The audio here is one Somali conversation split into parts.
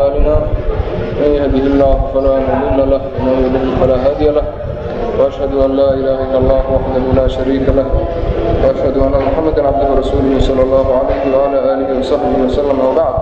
أعمالنا من يهده الله فلا مضل له ومن يضلل فلا هادي له وأشهد أن لا إله إلا الله وحده لا شريك له وأشهد أن محمدا عبده ورسوله صلى الله عليه وعلى آله وصحبه وسلم وبعد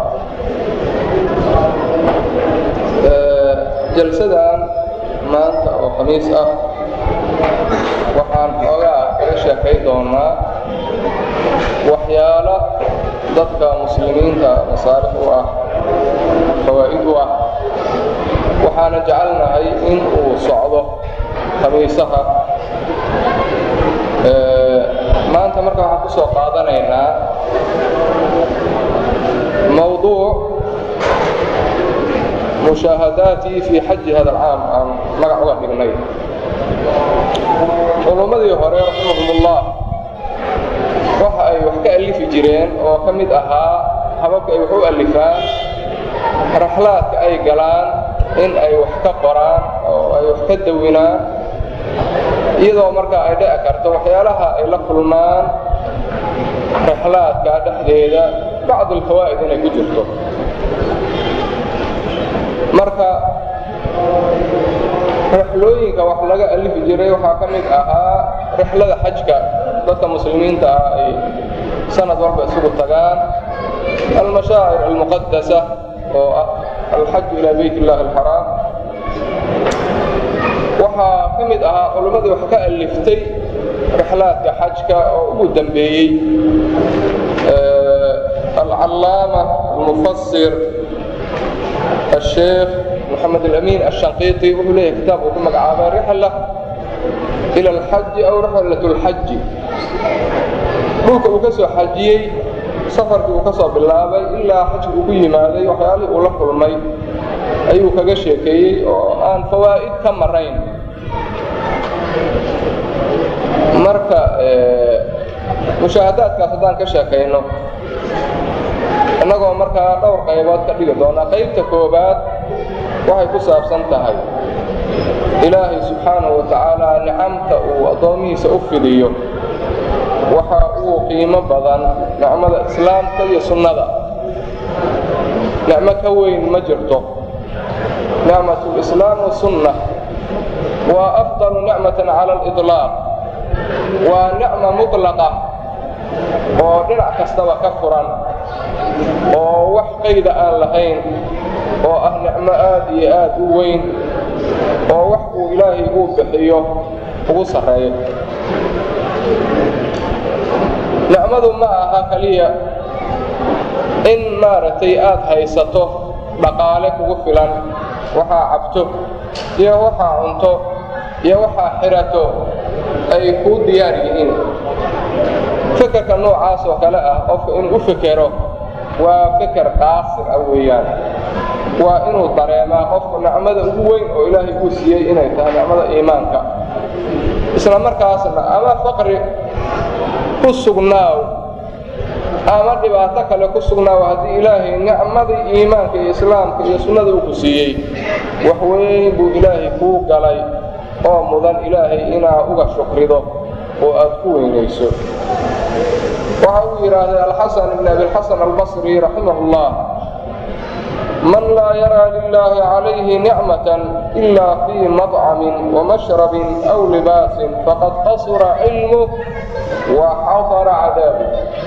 jalsadan maanta oo khamiis ah waxaan xoogaa kaga sheekay doonaa waxyaalo dadka muslimiinta masaalix u ah fawaa'id u ah waxaana jecelnahay in uu socdo khamiisaha maanta marka waxaan ku soo qaadanaynaa mawduuc mushaahadaatii fii xaji hada alcaam aan magac uga dhignay culummadii hore raximahumullah waxa ay wax ka alifi jireen oo ka mid ahaa hababka ay wax u alifaan raxlaadka ay galaan in ay wax ka qoraan oo ay wax ka dawinaan iyadoo markaa ay dhici karto waxyaalaha ay la kulmaan raxlaadka dhexdeeda bacd alfawaa'id inay ku jirto marka rixlooyinka wax laga alifi jiray waxaa ka mid ahaa rixlada xajka dadka muslimiinta ah ay sanad walba isugu tagaan almashaacir almuqadasa oo ah alxaju ilaa beyt illahi alxaraam waxaa ka mid ahaa culimmadii wax ka aliftay rixlaadka xajka oo ugu dambeeyey alcallaama almufasir الشيخ محمد الأمين الشنقيطي wuxuu leeyahay kitaab uu ku magacaabay rixla إلى الxaji أو rixlaة الxaji dhulka uu ka soo xajiyey safarkii uu ka soo bilaabay ilaa xajka uu ku yimaaday waxyaalihii uu la kulmay ayuu kaga sheekeeyey oo aan fawaa'id ka marayn marka mushaahadaadkaas haddaan ka sheekayno innagoo markaa dhowr qaybood ka dhigi doonaa qaybta koowaad waxay ku saabsan tahay ilaahay subxaanahu wa tacaala nicamta uu addoomihiisa u fidiyo waxa uu qiimo badan nicmada islaamka iyo sunnada nicmo ka weyn ma jirto nicmatulislaam wasunna waa afdalu nicmatan cala aliطlaaq waa nicma mutlaqa oo dhinac kastaba ka furan oo wax qayda aan lahayn oo ah nicmo aad iyo aad u weyn oo wax uu ilaahay uu bixiyo ugu sarreeyo nicmadu ma aha keliya in maaragtay aad haysato dhaqaale kugu filan waxaa cabto iyo waxaa cunto iyo waxaa xidhato ay kuu diyaar yihiin fekerka noocaas oo kale ah qofka inuu u fekero waa feker qaasir ah weeyaan waa inuu dareemaa qofku nicmada ugu weyn oo ilaahay uu siiyey inay tahay nicmada iimaanka isla markaasna ama faqri ku sugnaaw ama dhibaato kale ku sugnaaw haddii ilaahay nicmadii iimaanka iyo islaamka iyo sunnada uu ku siiyey wax weyn buu ilaahay kuu galay oo mudan ilaahay inaa uga shukrido oo aad ku weynayso waxa uu yidhaahday alxasan ibn abiاlxasan albasri raximah اllah man laa yaraa lilaahi calayhi nicmatan ila fii maطcamin wamashrabin aw libaasin faqad qasura cilmuh wa xadara cadaabu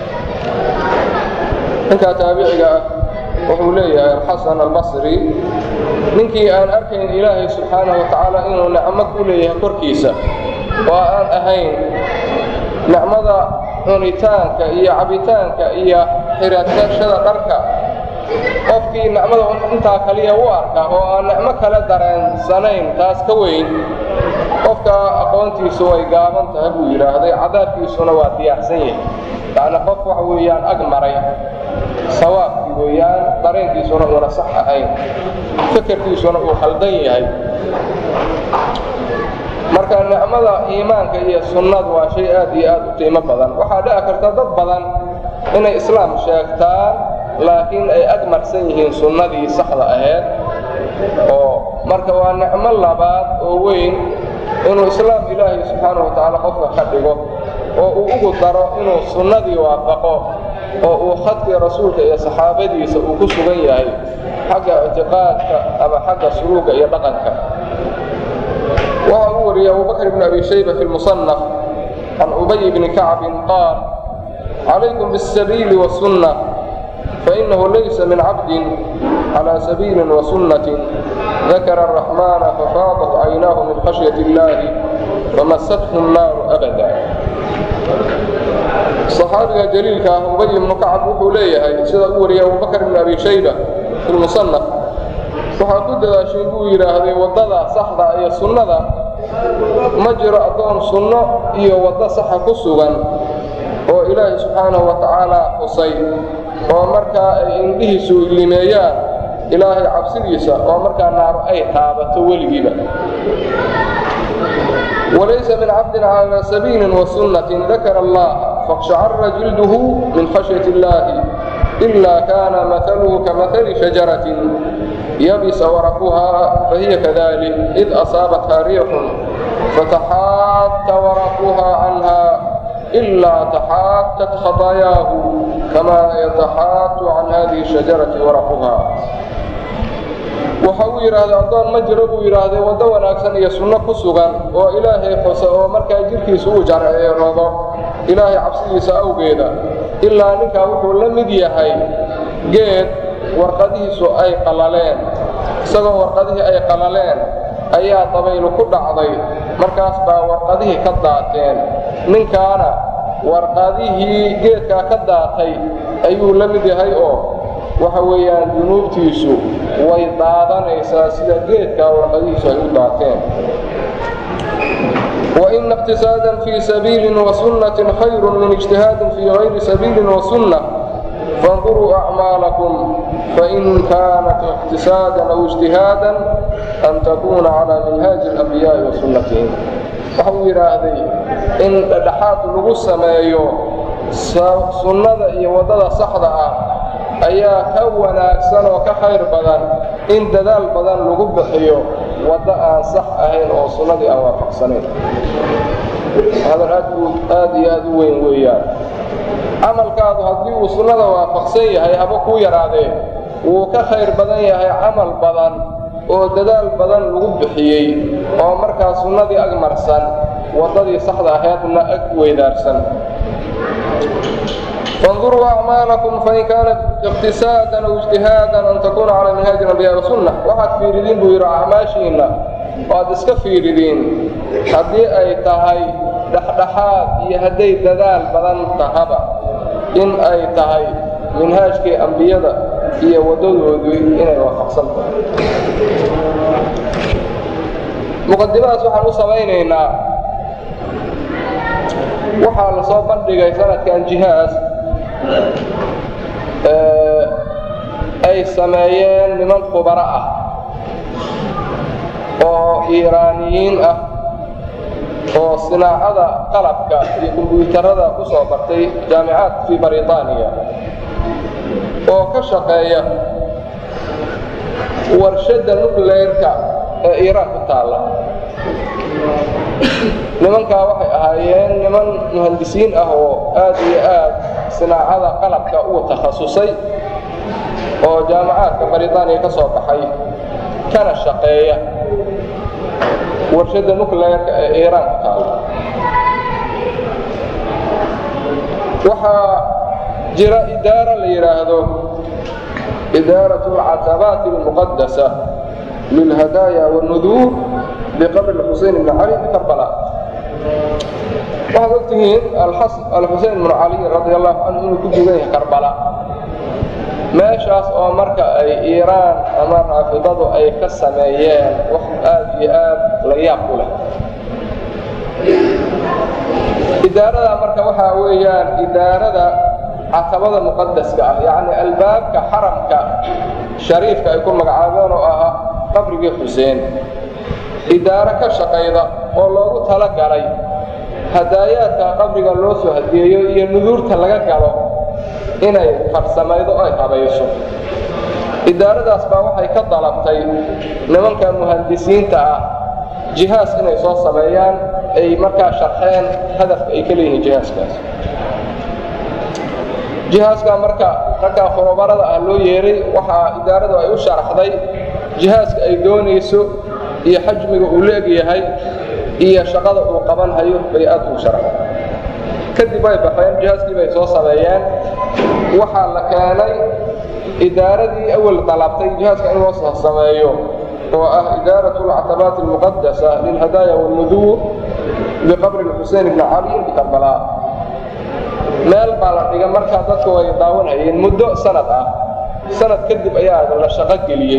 ninkaa taabiciga ah wuxuu leeyahay alxasan albasri ninkii aan arkayn ilaahay subxaanaه wa tacaala inuu nicmo ku leeyahay korkiisa oo aan ahayn nicmada cunitaanka iyo cabitaanka iyo xiraashada dharka qofkii nicmada intaa kaliya u arka oo aan nicmo kale dareensanayn taas ka weyn qofka aqoontiisu way gaaban tahay buu yidhaahday cadaabkiisuna waa diyaarsan yahay yacni qof waxa weeyaan ag maray sawaabkii weeyaan dareenkiisuna uuna sax ahayn fekerkiisuna uu khaldan yahay marka nicmada iimaanka iyo sunnadu waa shay aad iyo aad u qiimo badan waxaa dhici karta dad badan inay islaam sheegtaan laakiin ay ag marsan yihiin sunnadii saxda ahayd oo marka waa nicmo labaad oo weyn inuu islaam ilaahay subxaana wa tacaala qofka ka dhigo oo uu ugu daro inuu sunnadii waafaqo oo uu khadkii rasuulka iyo saxaabadiisa uu ku sugan yahay xagga ictiqaadka ama xagga suluuga iyo dhaqanka waxa uu wariyey abubakr bn abi shayba fi lmusanaf can ubay bni kacbin qaal calaykum biاsabiili wasunna fainahu laysa min cabdin calى sabiili wasunati dakara الraxmana fafaadat caynaahu min khashyaة اllahi famasathu الnaaru abada صaxaabiga jaliilka ah ubay ibnu kacab wuxuu leeyahay sida u wariyay abubakr bn abi shayba fi lmusanaf waxaa ku dadaashay buu yidhaahday waddada saxda iyo sunnada ma jiro addoon sunno iyo waddo saxa ku sugan oo ilaahay subxaanahu wa tacaala xusay oo markaa ay indhihiisu limeeyaan ilaahay cabsidiisa oo markaa naaru ay taabato weligiiba walaysa min cabdin calaa sabiilin wasunnatin dakara allaha faاqshacara jilduhu min khashyati illaahi إلا كان مثله كمثل شجرة يبس ورقها فهي كذلك إذ أصابتها ريح فتحات ورقها عنها إلا تحاتت خطاياه كما يتحات عن هذه الشجرة ورقها waxa uu yidhaahday addoon ma jiro buu yidhaahday waddo wanaagsan iyo sunno ku sugan oo ilaahay xuse oo markaa jidhkiisu uu jarceeroodo ilaahay cabsidiisa awgeeda ilaa ninkaa wuxuu la mid yahay geed warqadihiisu ay qallaleen isagoo warqadihii ay qallaleen ayaa dabaylu ku dhacday markaas baa warqadihii ka daateen ninkaana warqadihii geedkaa ka daatay ayuu la mid yahay oo waxa weeyaan dunuubtiisu way daadanaysaa sida geedkaa warqadihiisu ay u daateen وإن اقتصادا في سبيل وسنة خير من اجتهاد في غير سبيل وسنة فانظروا أعمالكم فإن كانت اقتصادا أو اجتهادا أن تكون على منهاج الأنبياء وسنتهم waxau yidhaahday in dhexaad lagu sameeyo sunnada iyo waddada saxda ah ayaa ka wanaagsan oo ka khayr badan in dadaal badan lagu bixiyo waddo aan sax ahayn oo sunnadii aan waafaqsanayn hadal aad aad iyo aad u weyn weeyaan camalkaadu haddii uu sunnada waafaqsan yahay haba kuu yaraadee wuu ka khayr badan yahay camal badan oo dadaal badan lagu bixiyey oo markaa sunnadii ag marsan waddadii saxda ahaydna ag weydaarsan فانظروا أعمالكم فإن كانت اقتصادا أو اجتهادا أن تكون على منهاج الأنبياء والسنة waxaad fiiridiin buu yidhi acmaashiinna waad iska fiiridiin haddii ay tahay dhexdhexaad iyo hadday dadaal badan tahaba in ay tahay minhaajkii ambiyada iyo waddadoodii inay waafaqsan tahay muqadimadaas waxaan u samaynaynaa waxaa la soo bandhigay sanadkan jihaas ay sameeyeen niman khubaro ah oo iiraaniyiin ah oo sinaacada qalabka iyo kombyuutarada ku soo bartay jaamicaad fii baritaaniya oo ka shaqeeya warshadda nucleyrka ee iiraan ku taalla nimankaa waxay ahaayeen niman muhandisiin ah oo aad iyo aad sinaacada qalabka uu takhasusay oo jaamacaadka baritaaniya ka soo baxay kana shaqeeya warshadda nucleerka ee iiraan ku taalla waxaa jira idaara la yidhaahdo idaarat alcatabaati almuqadasa lilhadaaya wاlnuduur biqabri xusein bni cali bikarbala waxaad og tihiin alxusein bnu cali radi allahu canhu inuu ku dugan yahay karbala meeshaas oo marka ay iiraan ama raafidadu ay ka sameeyeen wax aad iyo aad la yaab u leh idaarada marka waxaa weeyaan idaarada catabada muqadaska ah yacni albaabka xaramka shariifka ay ku magacaabeen oo ahaa qabrigii xuseen idaaro ka shaqayda oo loogu tala galay hadaayaadka qabriga loo soo hadiyeeyo iyo nuduurta laga galo inay farsamaydo ay habayso idaaradaas baa waxay ka dalabtay nimanka muhandisiinta ah jihaas inay soo sameeyaan ay markaa sharxeen hadafka ay ka leeyihiin jihaaskaas jihaaskaa marka ragkaa khurubarada ah loo yeeray waxaa idaaradu ay u sharaxday jihaaska ay doonayso iyo xajmiga uu leegyahay iyo shaqada uu qaban hayo bay aad ugu sharaxday kadib way baxeen jihaaskii bay soo sameeyeen waxaa la keenay idaaradii awal dalabtay jihaaska in loo sameeyo oo ah idaarat alctabaat almuqadasa lilhadaaya walnuduw biqabri xusein bni cali bikarbala meel baa la dhiga markaa dadku way daawanhayeen muddo sanad ah sanad kadib ayaa la shaqo geliyey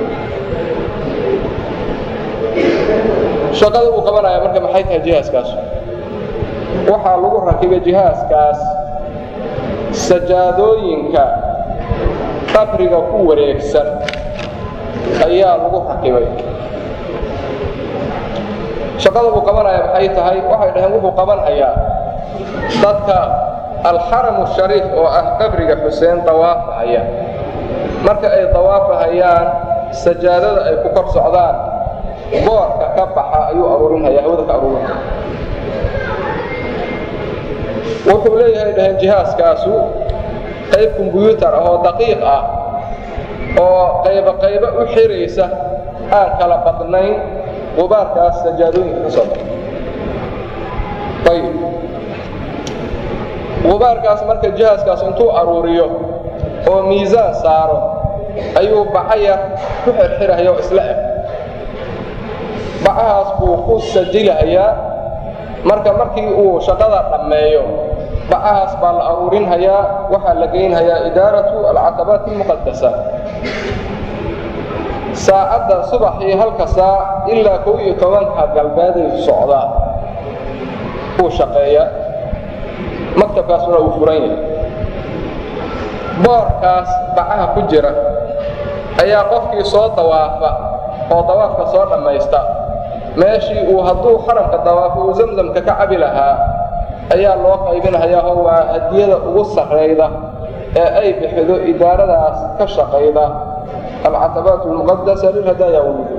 shaqada uu qabanaya marka maxay tahay jihaaskaas waxaa lagu rakibay jihaaskaas sajaadooyinka qabriga ku wareegsan ayaa lagu rakibay shaqada uu qabanaya maxay tahay waxay dhaheen wuxuu qabanhayaa dadka alxaramu shariif oo ah qabriga xuseen dawaafahaya marka ay dawaafahayaan sajaadada ay ku kor socdaan boorka ka baxa ayuu aruurinhaya hawada ka aruurinhaya wuxuu leeyahay dhaheen jihaaskaasu qayb kombyuutar ah oo daqiiq ah oo qaybo qaybo u xiraysa aan kala badnayn qubaarkaas sajaadooyinka ka soo baxa ayib qubaarkaas marka jihaaskaas intuu aruuriyo oo miisaan saaro ayuu bacaya ku xirxirahaya oo isla eg bacahaas buu ku sajilahayaa marka markii uu shaqada dhammeeyo bacahaas baa la aruurinhayaa waxaa la geynhayaa idaaratu alcatabaat almuqadasa saacadda subaxii halka saac ilaa kow iyo tobanka galbeeday socdaa uu shaqeeya maktabkaasuna uu furan yahay boorkaas bacaha ku jira ayaa qofkii soo dawaafa oo dawaafka soo dhammaysta meeshii uu hadduu xaramka dawaafo uu zamzamka ka cabi lahaa ayaa loo qaybinhayaa oo waa hadiyada ugu sarrayda ee ay bixido idaaradaas ka shaqayda alcatabaat almuqadasa lilhadaaya walmudu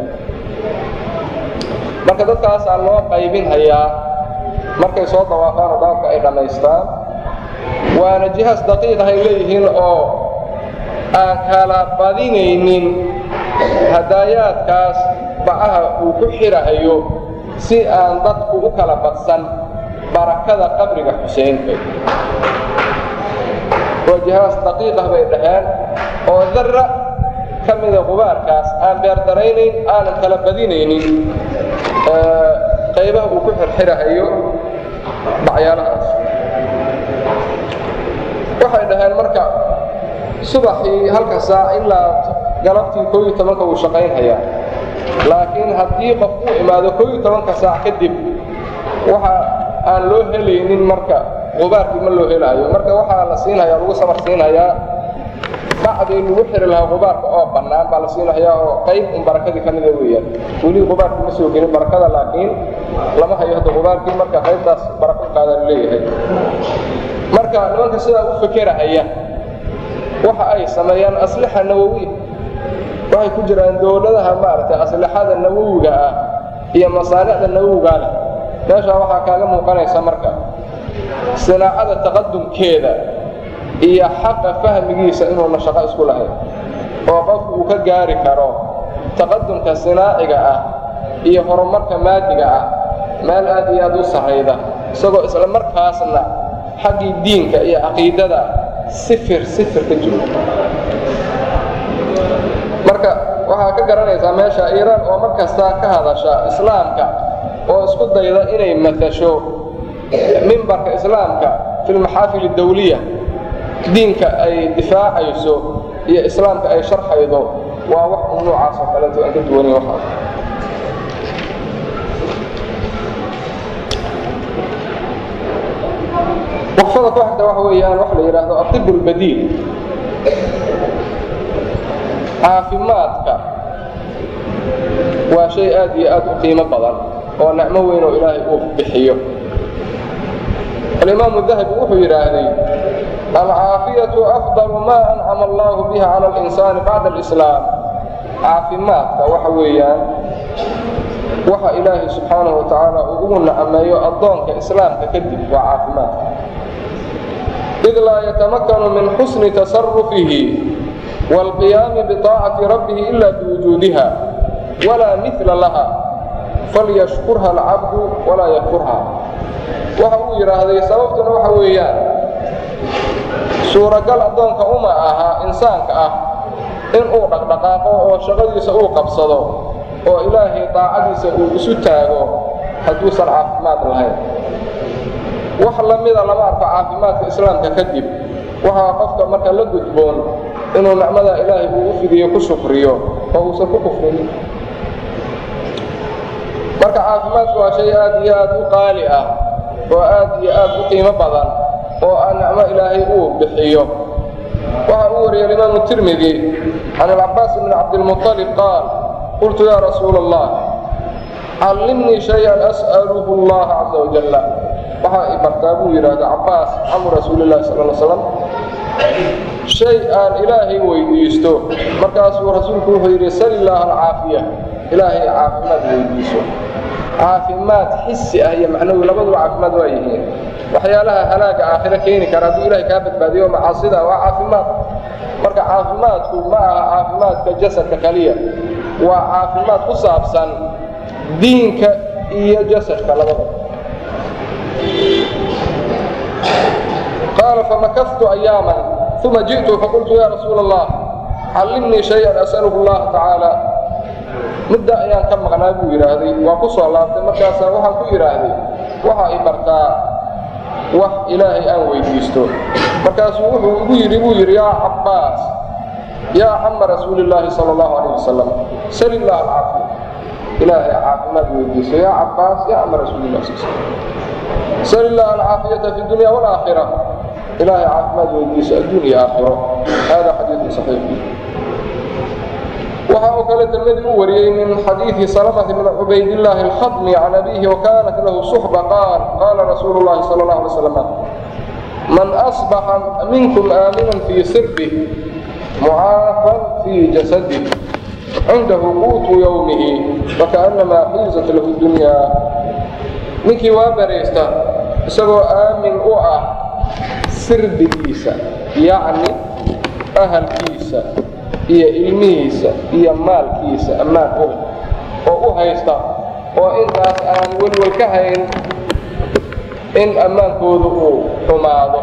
marka dadkaasaa loo qaybinhayaa markay soo dawaafaan oo dawaafka ay dhammaystaan waana jihaas daqiiq ay leeyihiin oo aan kala badinaynin hadaayaadkaas bacaha uu ku xirahayo si aan dadku u kala badsan barakada qabriga xuseenka waa jihaas daqiiqah bay dhaheen oo darra ka mida qubaarkaas aan beerdaraynayn aanan kala badinaynin qaybaha uu ku xirxirahayo bacyaalahaas waxay dhaheen marka subaxii halka saac ilaa galabtii koo iyo tobanka wuu shaqaynhayaa laakiin haddii qof uu imaado koo iyo tobanka saac kadib waxa aan loo helaynin marka qubaarkii ma loo helaayo marka waxaa la siinhayaa lagu samar siinhayaa bacdii lagu xiri lahaa qubaarka oo bannaan baa la siinhayaa oo qayb un barakadii ka mida weeyaan weli qubaarkii ma soo gelin barakada laakiin lama hayo hadda qubaarkii marka qaybtaas barako qaadaa leeyahay marka nimanka sidaa u fekerahaya waxa ay sameeyaan aslixa nawowiya waxay ku jiraan dowladaha maaragtay aslixada nawowiga ah iyo masaanicda nawowigaa leh meeshaa waxaa kaaga muuqanaysa marka sinaacada taqadumkeeda iyo xaqa fahmigiisa inuuna shaqo isku lahayn oo qofku uu ka gaari karo taqadumka sinaaciga ah iyo horumarka maadiga ah meel aad iyo aad u sarrayda isagoo isla markaasna xaggii diinka iyo caqiidada sifir sifir ka jiro marka waxaa ka garanaysaa meesha iiraan oo mar kasta ka hadasha islaamka oo isku dayda inay matasho mimbarka islaamka fi lmaxaafil dawliya diinka ay difaacayso iyo islaamka ay sharxaydo waa wax u noocaas oo kaleeto aan ka duwanin waxaas waqfada ku xigta waxa weeyaan waxa la yidhaahdo atib اlbadiil caafimaadka waa shay aad iyo aad u qiimo badan oo nicmo weyn oo ilaahay uu bixiyo alimaamu dahabi wuxuu yidhaahday alcaafiyatu afdalu ma ancama allahu biha cala اlinsaani bacda alislaam caafimaadka waxa weeyaan waxa ilaahay subxaanahu wa tacaala uu ugu nacameeyo addoonka islaamka kadib waa caafimaadka id laa yatamakanu min xusni tasarufihi wاlqiyaami biطaacati rabbihi ila biwujuudiha walaa mila laha falyashkurha alcabdu walaa yakfurha waxa uu yidhaahday sababtuna waxa weeyaan suuragal addoonka uma aha insaanka ah inuu dhaqdhaqaaqo oo shaqadiisa uu qabsado oo ilaahay daacadiisa uu isu taago hadduusan caafimaad lahayn wax la mida lama arko caafimaadka islaamka kadib waxaa qofka marka la gudboon inuu nicmada ilaahay uu u fidiyo ku shukriyo oo uusan ku kufrin marka caafimaadku waa shay aad iyo aad u qaali ah oo aad iyo aad u qiimo badan oo aan nicmo ilaahay uu bixiyo waxa uu wariyay alimaamu tirmidi can alcabaas bni cabdilmuطalib qaal qultu yaa rasuula allah callimnii shay-an as'aluhu allaha caza wajalla waxaa i bartaa buu yidhaahda cabaas camu rasuuli llahi sal l slam shay aan ilaahay weydiisto markaasuu rasuulku wuxuu yidhi sal illaaha alcaafiya ilaahay caafimaad weydiiso caafimaad xisi ah iyo macnawi labaduba caafimaad waa yihiin waxyaalaha halaaga aakhiro keeni kara hadduu ilahay kaa badbaadiyo macaasida waa caafimaad marka caafimaadku ma aha caafimaadka jasadka kaliya waa caafimaad ku saabsan diinka iyo jasadka labadaba qaala famakaftu ayaaman uma ji'tu faqultu ya rasuula allah callimnii shay-an as'aluhu allaha tacaala mudda ayaan ka maqnaa buu yidhaahday waa ku soo laabtay markaasaa waxaan ku yidhaahday waxaa i bartaa wax ilaahay aan weydiisto markaasuu wuxuu igu yidhi buu yidhi yaa cabbaas yaa cama rasuuli illaahi sala allahu alayh wasalam sal illah alcaafiya ilaahay caafimaad weydiisto yaa cabbaas yaa cama rasuulilah sal sal illah alcaafiyata fi dunya waalaakhira ilaahay caafimaad weydiiso adduun iyo aakhiro hada xadiidun saxiix waxa uu kale tirmidi u wariyey min xadiidi salamati bn cubaydillaahi alkhadmi can abiihi wakanat lahu suxba qaal qaala rasuulu llahi sala اllah alay slam man asbaxa minkum aaminan fii sirbih mucaafan fii jasadih cindahu quutu yowmihi fakaأnamaa xiizat lahu dunyaa ninkii waa baraysta isagoo aamin u ah sirbigiisa yacni ahalkiisa iyo ilmihiisa iyo maalkiisa ammaan u oo u haysta oo intaas aan welwel ka hayn in ammaankoodu uu xumaado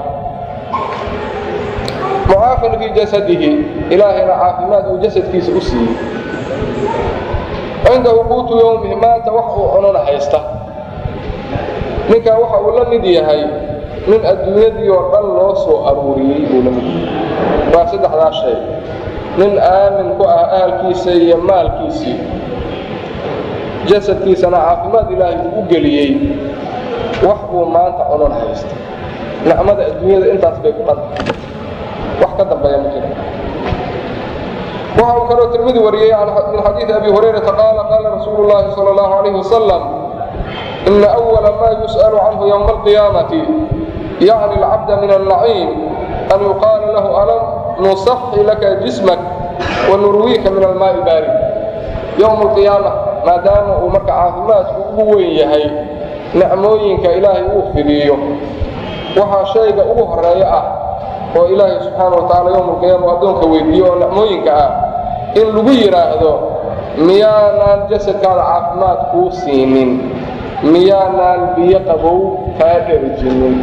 mucaafan fii jasadihi ilaahayna caafimaad uu jasadkiisa u siiyey cindahu quutu yowmihi maanta wax uu cunona haysta ninkaa waxa uu la mid yahay nin adduunyadii oo dhan loo soo aruuriyey buu la mid yahay waa saddexdaa shay nin aamin ku ah ahalkiisa iyo maalkiisii jasadkiisana caafimaad ilaahay uu u geliyey wax uu maanta cunon haysta nicmada adduunyada intaas bay ku dhanta wax ka dambeeya ma jiro waxa uu kaloo tirmidi wariyey min xadiidi abi hurayrata qaala qaala rasuulu llaahi sala allahu calayhi wasalam ina أwala ma yus'al canhu ywma alqiyaamati yacni alcabda min alnaciim an yuqaala lahu alam nusaxi laka jismak wanurwiika min almaai baari yowma alqiyaama maadaama uu marka caafimaadku ugu weyn yahay nicmooyinka ilaahay uu fidiyo waxaa shayga ugu horeeyo ah oo ilaahay subxaana wa tacala yowma alqiyaama addoonka weydiiyo oo nicmooyinka ah in lagu yidhaahdo miyaanaan jasadkaada caafimaad kuu siinin miyaanaan biyo qabow kaa dherjinin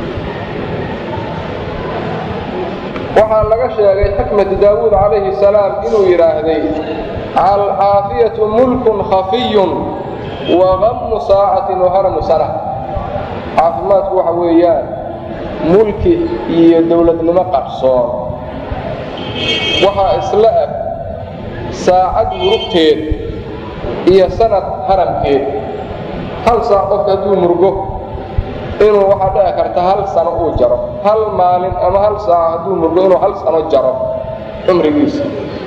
waxaa laga sheegay xikmatu daawuud calayhi salaam inuu yidhaahday alcaafiyatu mulkun khafiyun wa gammu saacatin waharamu sana caafimaadku waxa weeyaan mulki iyo dowladnimo qarsoon waxaa isla eg saacad murugteed iyo sanad haramkeed hal saac qofka hadduu murgo inuu waxaa dhici karta hal sano uu jaro hal maalin ama hal saac hadduu murgo inuu hal sano jaro cumrigiisa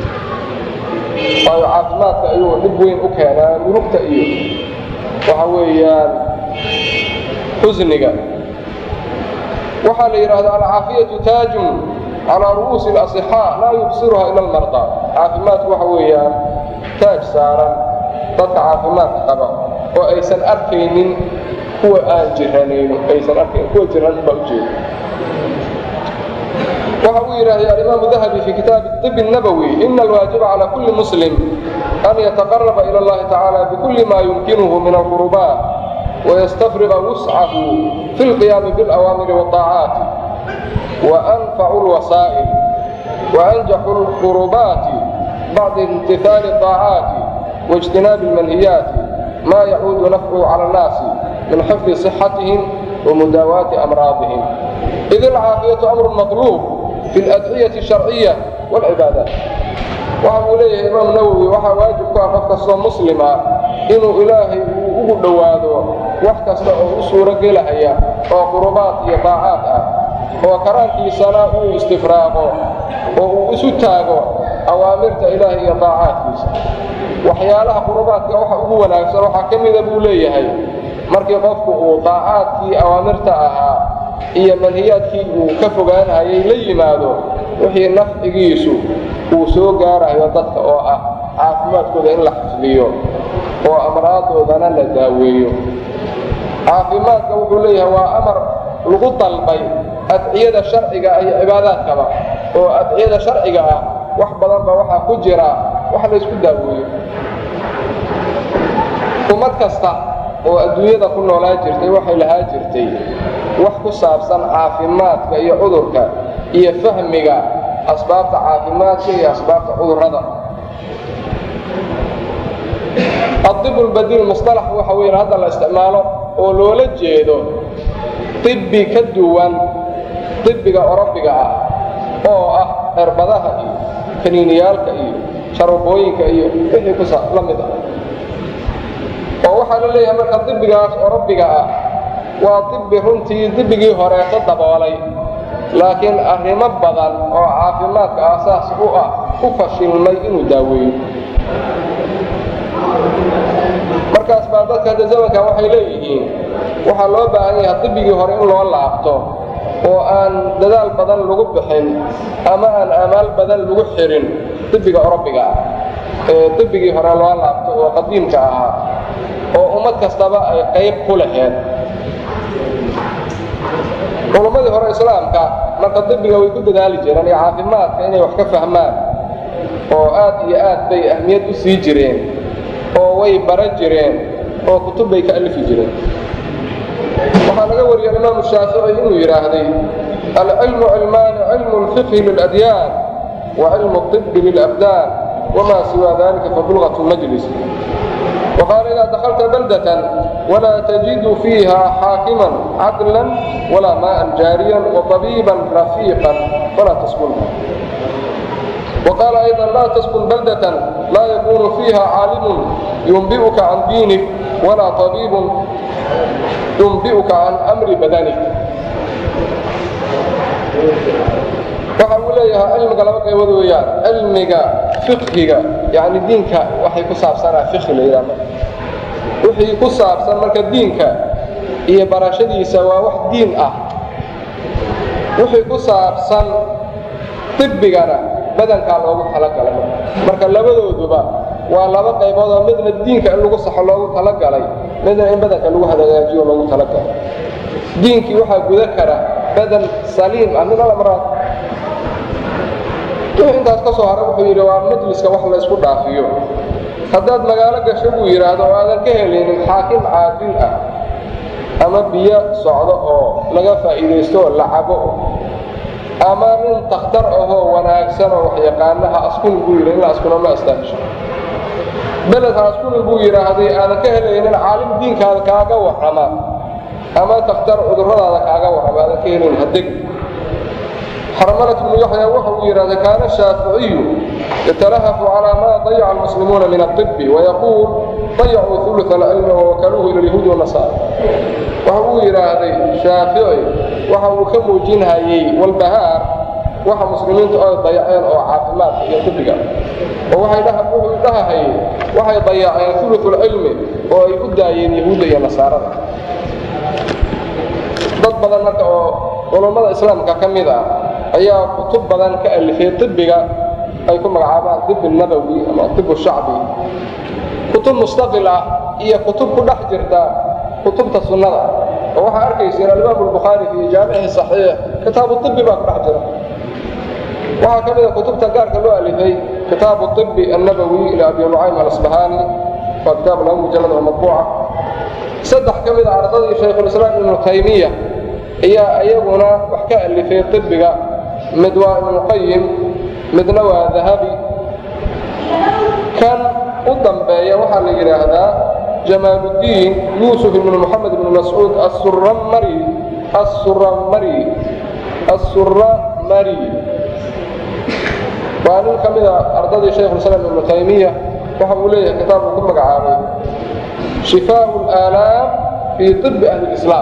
waayo caafimaadka ayuu dhib weyn u keenaa murugta iyo waxa weeyaan xusniga waxaa la yidhaahdaa alcaafiyatu taajun calaa ru'uusi اlasixaa laa yubsiruha ila almardaa caafimaadku waxa weeyaan taaj saaran dadka caafimaadka qaba oo aysan arkaynin kuwa aan jiranayno aysan arkayn kuwa jiran baa ujeeda waxa uu yidhaahday alimaamu dahabi fi kitaabi طib الnabowi ina alwaajiba calى kuli muslim an yataqaraba ilى اllahi tacaala bikuli ma yumkinuhu min alqurubaat wayastafriqa wuscahu fi اlqiyaami biاlأwaamiri wالطaacaati waanfacu اlwasaa'il waanjaxu اlqurubaati bacda imtihaali الطaacaati واجtinaabi اlmanhiyaati ma yacuudu nafcuhu calى الnaasi min xifdi صixatihim ومdaawaati أmراadihim إid الcaafiyaة أmr maطluub fi اladciyaة الشharciية واlcibaadaat waxa uu leeyahay imaam nawwi waxaa waajib ku ah qof kastoo muslima inuu ilaahay uu ugu dhowaado wax kasta oo u suuro gelahaya oo qurubaad iyo daacaad ah oo karaankiisana uu istifraaqo oo uu isu taago awaamirta ilaahay iyo daacaadkiisa waxyaalaha qurubaadka waxa ugu wanaagsan waxaa ka mida buu leeyahay markii qofku uu daacaadkii awaamirta ahaa iyo manhiyaadkii uu ka fogaanhayay la yimaado wixii nafcigiisu uu soo gaarayo dadka oo ah caafimaadkooda in la xifdiyo oo amraadoodana la daaweeyo caafimaadka wuxuu leeyahay waa amar lagu dalbay adciyada sharciga iyo cibaadaadkaba oo adciyada sharciga ah wax badanba waxaa ku jira wax laysku daaweeyo ummad kasta oo adduunyada ku noolaa jirtay waxay lahaa jirtay wax ku saabsan caafimaadka iyo cudurka iyo fahmiga asbaabta caafimaadka iyo asbaabta cudurrada adib lbadiil musalax waxa weyn hadda la isticmaalo oo loola jeedo ibbi ka duwan ibbiga orobiga ah oo ah cirbadaha iyo kaniiniyaalka iyo sharubooyinka iyo wixii ku la mid ah oo waxaa la leeyahay marka dibigaas orobiga ah waa dibi runtii dibigii horeeto daboolay laakiin arrimo badan oo caafimaadka aasaas u ah u fashilmay inuu daaweeyo markaas baa dadka hadda zamankan waxay leeyihiin waxaa loo baahan yahay dibigii hore in loo laabto oo aan dadaal badan lagu bixin ama aan amaal badan lagu xirin dibiga orobiga ah ee dibigii hore loo laabto oo qadiimka ahaa oo ummad kastaba ay qayb ku laheed culummadii hore islaamka marka dibiga way ku dadaali jireen iyo caafimaadka inay wax ka fahmaan oo aad iyo aad bay ahmiyad u sii jireen oo way baran jireen oo kutub bay ka alifi jireen waxaa laga wariyay imaamu shaafici inuu yidhaahday alcilmu cilmaani cilmu lfiqhi liladyaan wa cilmu اطibi lilabdaan wma siwa dalika fabulغaة majlis وqاaل إذا دخلت بلدة ولا تجد فيها حاakما عدلا ولا ماء جاaريا وطبيبا رفيقا فلا تسكنها وقال أيضا لا تسكن بلدة لا يكون فيها عاalم ينبئك عن دينك ولا طبيب ينبئك عن أمر بدنك waxa uu leeyahay cilmiga laba qaybood weeyaan cilmiga fiqhiga yani diinka waxay ku saabsanaa fiqhi la yidhaha marka wixii ku saabsan marka diinka iyo barashadiisa waa wax diin ah wixii ku saabsan dibbigana badankaa loogu talagalay marka labadooduba waa laba qaybood oo midna diinka in lagu saxo loogu talagalay midna in badanka lagu hagaajiyo loogu talagalay diinkii waxaa guda kara badan saliim ah min alamraad wixii intaas ka soo hara wuxuu yidhi waa majliska wax laysku dhaafiyo haddaad magaalo gasho buu yidhaahdo oo aadan ka helaynin xaakim caadil ah ama biyo socdo oo laga faa'iidaysto oo la cabo ama nin takhtar ahoo wanaagsan oo waxyaqaanaha askuni buu yidhi in la askuna ma astaahisho beledha askuni buu yidhaahday aadan ka helaynin caalim diinkaada kaaga warrama ama takhtar cudurradaada kaaga warrama aadan ka helaynin hadeg xarmalة بن yaحyى waxa uu yidhahda kaana الشhaafiعiyu yتلhف عalى ma ضaيca الmسلimuuna min الطب وyquul ضaycuu ثuluث الcilm وwakaluuhu ilى اليhuud والنasاr waxa uu yidhaahday shaafici waxa uu ka muujinhayey walbahaar waxa muslimiinta oy dayaceen oo caafimaadka iyo طibiga oo wuxuu dhahahayey waxay dayaceen ثuluث الcilmi oo ay u daayeen yahuudda iyo nasaarada dad badan marka oo culummada islaamka ka mid ah ayaa kutub badan ka alifay طibiga ay ku magacaabaan طib الnabowi ama طib shacbi kutub mustaqil ah iyo kutub ku dhex jirta kutubta sunnada oo waxaa arkayseen alimaam الbukhaari fii jaamici صaxiix kitaabu طibi baa ku dhex jira waxaa ka mida kutubta gaarka loo alifay kitaabu طibi الnabowi ila abi nucaym alasbahani waa kitaab laba mujalad oo madbuuca saddex ka mida ardadii shaykhulislaam ibnu taymiya ayaa iyaguna wax ka alifay طibiga mid waa ibnuqayim midna waa dahabi kan u dambeeya waxaa la yidhaahdaa jamaaluddiin yuusuf ibnu moxamed ibnu mascuud asurramari assuramari assuramari waa nin ka mida ardadii shaykhulislaam ibnu taymiya waxa uu leeyahay kitaab uu ku magacaabay shifaau اlaalaam fii طibi ahli اlislaam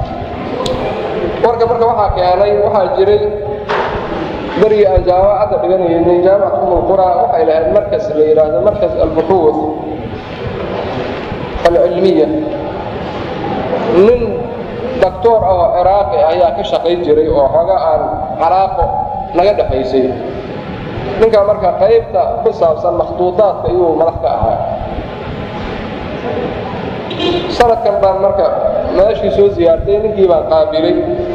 warka marka waxaa keenay waxaa jiray berigii aan jaamacadda dhiganaynay jaamacat umulqura waxay lahayd markas la yidhaahdo markas albuxuud alcilmiya nin doctoor ah oo ciraaqi ayaa ka shaqayn jiray oo xooga aan calaaqo naga dhexaysay ninkaa marka qaybta ku saabsan makhduudaadka iyuu madax ka ahaa sanadkan baan marka meeshii soo siyaartay ninkii baan qaabilay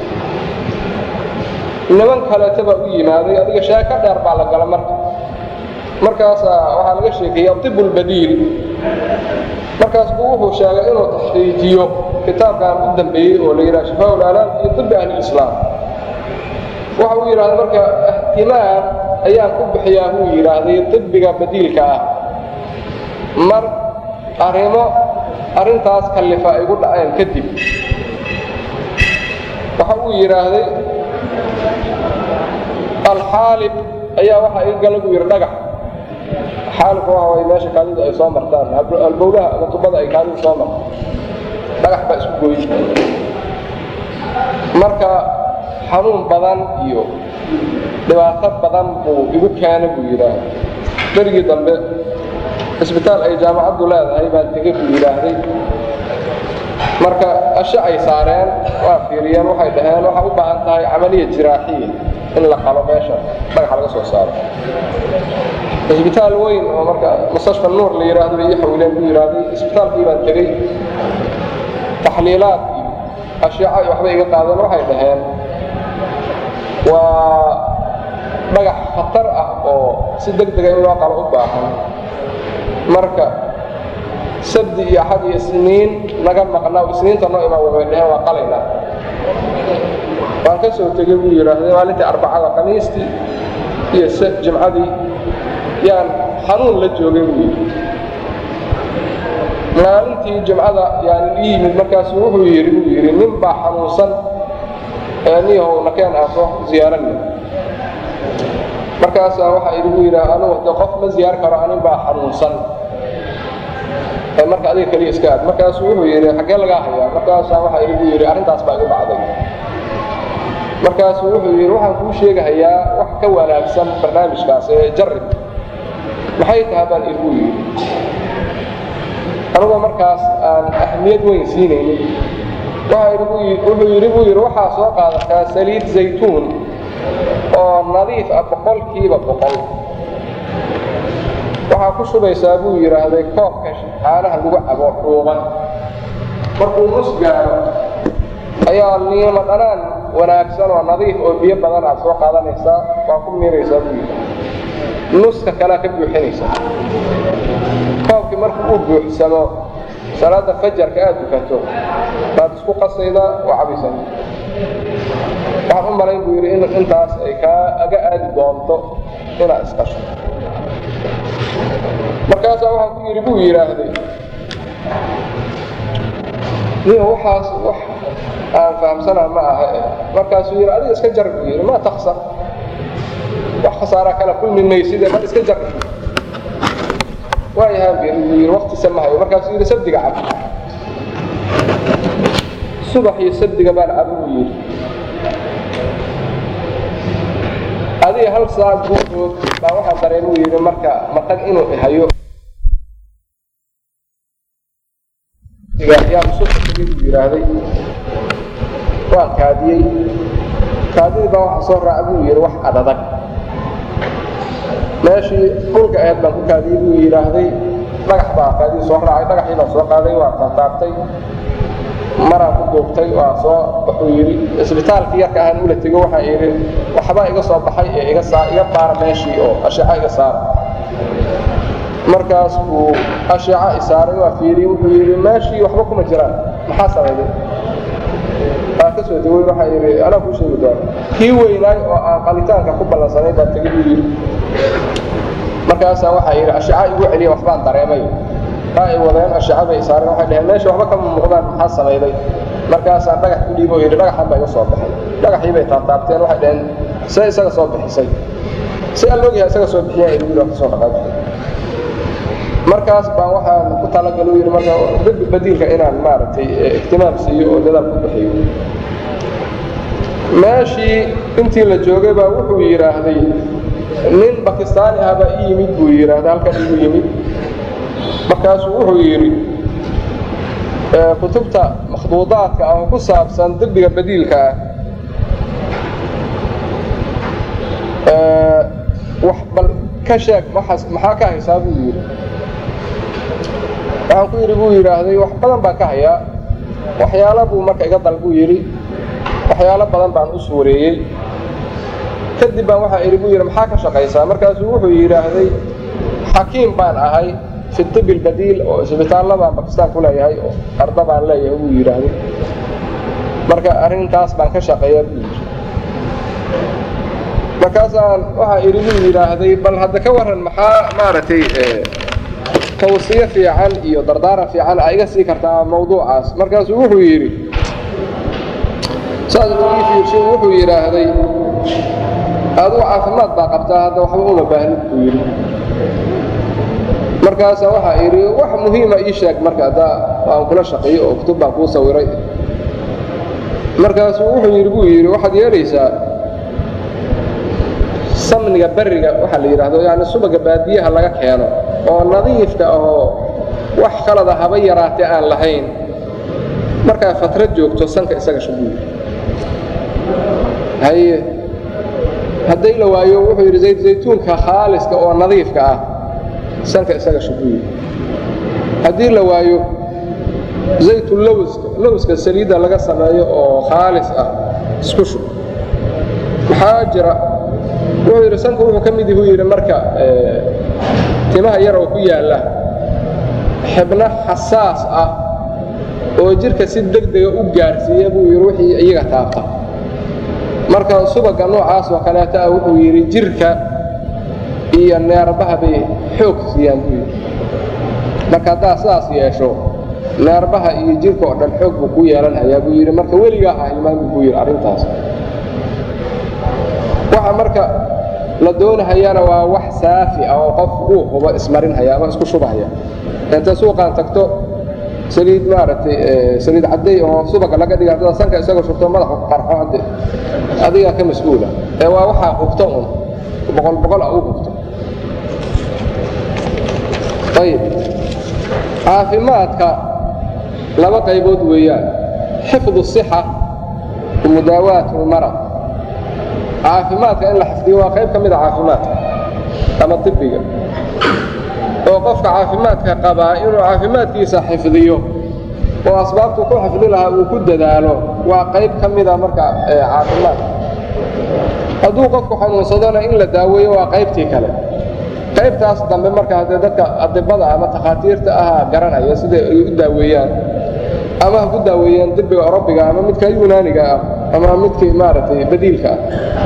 niman kaleeta baa u yimaaday adiga sheeko dheer baa la gala marka markaasaa waxaa laga sheekeeyey atib lbadiil markaas buu wuxuu sheegay inuu taxqiijiyo kitaabkan u dambeeyey oo la yidhaha shifaa alaalaam iyo طibi ahli islaam waxa uu yidhahda marka ihtimaam ayaan ku bixiyaa buu yidhaahday طibiga badiilka ah mar arrimo arrintaas kallifa ay gu dhaceen kadib waxa uu yidhaahday alxaalib ayaa waxa i gala buu yidhi dhagax xaalibka waxa way meesha kaadidu ay soo martaan albowlaha ama tubada ay kaadidu soo marto dhagax baa isku gooyi marka xanuun badan iyo dhibaato badan buu igu keena buu yidhaahday berigii dambe cisbitaal ay jaamacaddu leedahay baan tegey buu yidhaahday marka ashe ay saareen waa fiiriyeen waxay dhaheen waxaa u baahan tahay camaliya jiraaxiya in la qalo meesha dhagaxa laga soo saaro cisbitaal weyn oo marka mustashfa nuur la yidhaahdo bay ii xawileen buu yidhaahday cisbitaalkii baan tegey taxliilaad iyo ashyaca iyo waxbay iga qaadeen waxay dhaheen waa dhagax khatar ah oo si deg dega in loo qalo u baahan marka sabdi iyo axad iyo isniin naga maqnaa isniinta noo imaan way dhaheen waa qalayna waan ka soo tegey buu yidhaahday maalintii arbacada khamiistii iyo jimcadii yaan xanuun la joogay buu yidhi maalintii jimcada yaan ii yimid markaasu wuxuu yidhi buu yidhi nin baa xanuunsan ee niyahow nakeen aan soo ziyaaranay markaasaa waxaa idhi buu yidhi anugu de qof ma ziyaar karo anin baa xanuunsan ee marka adiga keliya iska aad markaasuu wuxuu yidhi xaggee lagaa hayaa markaasaa waxaa idhi buu yidhi arrintaas baa igu dhacday markaasuu wuxuu yidhi waxaan kuu sheegahayaa wax ka wanaagsan barnaamijkaas ee jarrib maxay tahay baan igu yidhi anigoo markaas aan ahmiyad weyn siinaynin wuxuu yidhi buu yidhi waxaa soo qaadataa saliid zaytuun oo nadiif ah boqolkiiba boqol waxaa ku shubaysaa buu yidhaahday koobka caanaha lagu cabo dhuuban markuu nus gaaro ayaa niimo dhanaan wanaagsan oo nadiif oo biyo badan aad soo qaadanaysaa waa ku miiraysaa buu yidhi nuska kalea ka buuxinaysaa koobkii markuu uu buuxsamo salaada fajarka aad dukato baad isku qasaydaa oo cabaysaa waxaan u malayn buu yidhi in intaas ay kaaga aadi doonto inaad isqasho markaasaa waxaan ku yidhi buu yidhaahday niyo waxaas wax aan fahamsanaa ma aha markaasuu yidhi adiga iska jar buu yidhi maa taksar wax khasaaraa kala kulmi mayside bal iska jar waayahaan buu yidhi waqtisa ma hayo markaasuu yidhi sabdiga cab subax iyo sabdiga baan cabo buu yidhi adiga hal saac guurood baa waxaa dareemuu yidhi marka maqag inuu hayo yaa musuqtagay buu yidhaahday waan kaadiyey kaadidii baa waxa soo raaca buu yidhi wax adadag meeshii dhulka aheed baan ku kaadiyey buu yidhaahday dhagax baa kaadidii soo raacay dhagaxii baan soo qaaday waa taataabtay maraan ku duubtay waa soo wuxuu yidhi isbitaalkii yarka ahaan ula tego waxaa yidhi waxbaa iga soo baxay ee iga saa iga baara meeshii oo ashiica iga saara markaas buu ashiica isaaray waa fiiriyey wuxuu yidhi meeshii waxba kuma jiraan maxaa samayday waa ka soo degay waxaa yidhi anaa kuu sheegi doona kii weynaay oo aan qalitaanka ku ballansanay baa tegay buu yidhi markaasaa waxaa yidhi ashiica igu celiya waxbaan dareemay aa ay wadeen ashiica bay isaareen waxay dhaheen meesha waxba kama muuqdaan maxaa samayday markaasaan dhagax ku dhiibo yidhi dhagaxan baa iga soo baxay dhagaxii bay taabtaabteen waxay dhaheen see isaga soo bixisay si aan loogyahay isaga soo bixiyaan igu yidhi kasoo dhaqaajay markaas baan waxaan ku talagalo yidhi marka dibbi badiilka inaan maaragtay ihtimaam siiyo oo dadaal ku bixiyo meeshii intii la joogay baa wuxuu yidhaahday nin bakistaani ah baa ii yimid buu yidhaahday halkan igu yimid markaasuu wuxuu yidhi kutubta makhduudaadka ah oo ku saabsan dibbiga badiilka ah wax bal ka sheeg waxaas maxaa ka haysaa buu yidhi waxaan ku yidhi buu yidhaahday wax badan baan ka hayaa waxyaalo buu marka iga dal buu yidhi waxyaalo badan baan u suureeyey kadib baan waxaa idhi buu yidhi maxaa ka shaqaysaa markaasuu wuxuu yidhaahday xakiim baan ahay fi tibi lbadiil oo isbitaallo baan bakistaan ku leeyahay oo arda baan leeyahay buu yidhaahday marka arrintaas baan ka shaqeeyaa buu yidhi markaasaan waxaa idhi buu yidhaahday bal hadda ka warran maxaa maaragtay tawsiye fiican iyo dardaaran fiican a iga sii kartaa mawduucaas markaasuu wuxuu yidhi saas ii fiirshay wuxuu yidhaahday aduu caafimaad baa qabtaa hadda waxba uma baahnid buu yidhi markaasa waxaa idhi wax muhiima ii sheeg marka hadda aan kula shaqeeyo oo kutub baan kuu sawiray markaasuu wuxuu yidhi buu yidhi waxaad yeelaysaa samniga beriga waxaa la yidhaahdo yani subaga baadiyaha laga keeno oo nadiifka ahoo wax kalada haba yaraatee aan lahayn markaa fatrad joogto sanka isaga shubuuyi haye hadday la waayo wuxuu yidhi zayd zaytuunka khaaliska oo nadiifka ah sanka isaga shubuuyi haddii la waayo zaytu lowska lowska saliidda laga sameeyo oo khaalis ah isku shub maxaa jira wuxuu yidhi sanku wuxuu ka mid yahuu yidhi marka timaha yar oo ku yaalla xibno xasaas ah oo jidhka si degdega u gaarhsiiya buu yidhi wixii iyaga taabta marka subagga noocaas oo kaleeta ah wuxuu yidhi jidhka iyo neerbaha bay xoog siiyaan buu yidhi marka haddaad sidaas yeesho neerbaha iyo jidhka oo dhan xoog buu ku yeelanhayaa buu yidhi marka weligaa ha hilmaami buu yidhi arrintaas waxa marka la doonahayana waa wax saafi ah oo qof uu hubo ismarinhaya ama isku shubahaya inta suuqaan tagto saliid maaragtay saliid cadday oo subaga laga dhiga haddada sanka isagoo shubto madaxa qarxo hadde adigaa ka mas-uula ee waa waxaa hubto un boqol boqol ah u hubto ayib caafimaadka laba qaybood weeyaan xifdu sixa mudaawaat lmarad caafimaadka in la xifdiyo waa qayb ka mid a caafimaadka ama ibiga oo qofka caafimaadka qabaa inuu caafimaadkiisa xifdiyo oo asbaabtu ku xifdi lahaa uu ku dadaalo waa qayb ka mida marka caafimaadka hadduu qofku xanuunsadona in la daaweeyo waa qaybtii kale qaybtaas dambe marka haddee dadka adibada ama takhaatiirta ahaa garanaya siday ay u daaweeyaan ama ha ku daaweeyaan dibiga orobiga ama midka yunaaniga ah ama midkii maaragtay badiilka ah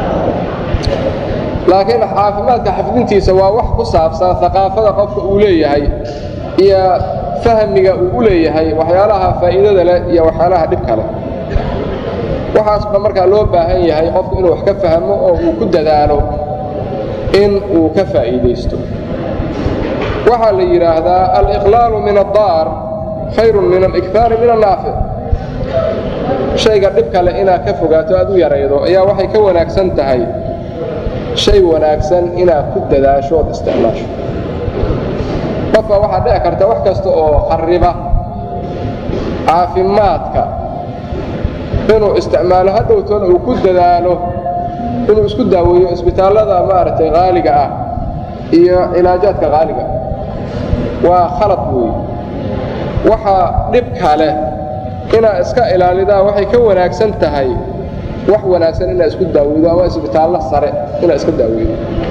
laakiin caafimaadka xifdintiisa waa wax ku saabsan aqaafada qofka uu leeyahay iyo fahmiga uu u leeyahay waxyaalaha faa'iidada leh iyo waxyaalaha dhibka leh waxaasba markaa loo baahan yahay qofku inuu wax ka fahmo oo uu ku dadaalo in uu ka faa'iidaysto waxaa la yidhaahdaa aliqlaalu min addaar khayrun min alikhaari min annaafic shayga dhibka leh inaad ka fogaato aad u yaraydo ayaa waxay ka wanaagsan tahay shay wanaagsan inaad ku dadaasho ood isticmaasho qofka waxaa dhici karta wax kasta oo khariba caafimaadka inuu isticmaalo hadhowtoona uu ku dadaalo inuu isku daaweeyo isbitaallada maaragtay qaaliga ah iyo cilaajaadka qaaliga ah waa khalad weeye waxaa dhibka leh inaad iska ilaalidaa waxay ka wanaagsan tahay wax wanaagsan inaad isku daaweydo ama isbitaallo sare inaad iska daaweydo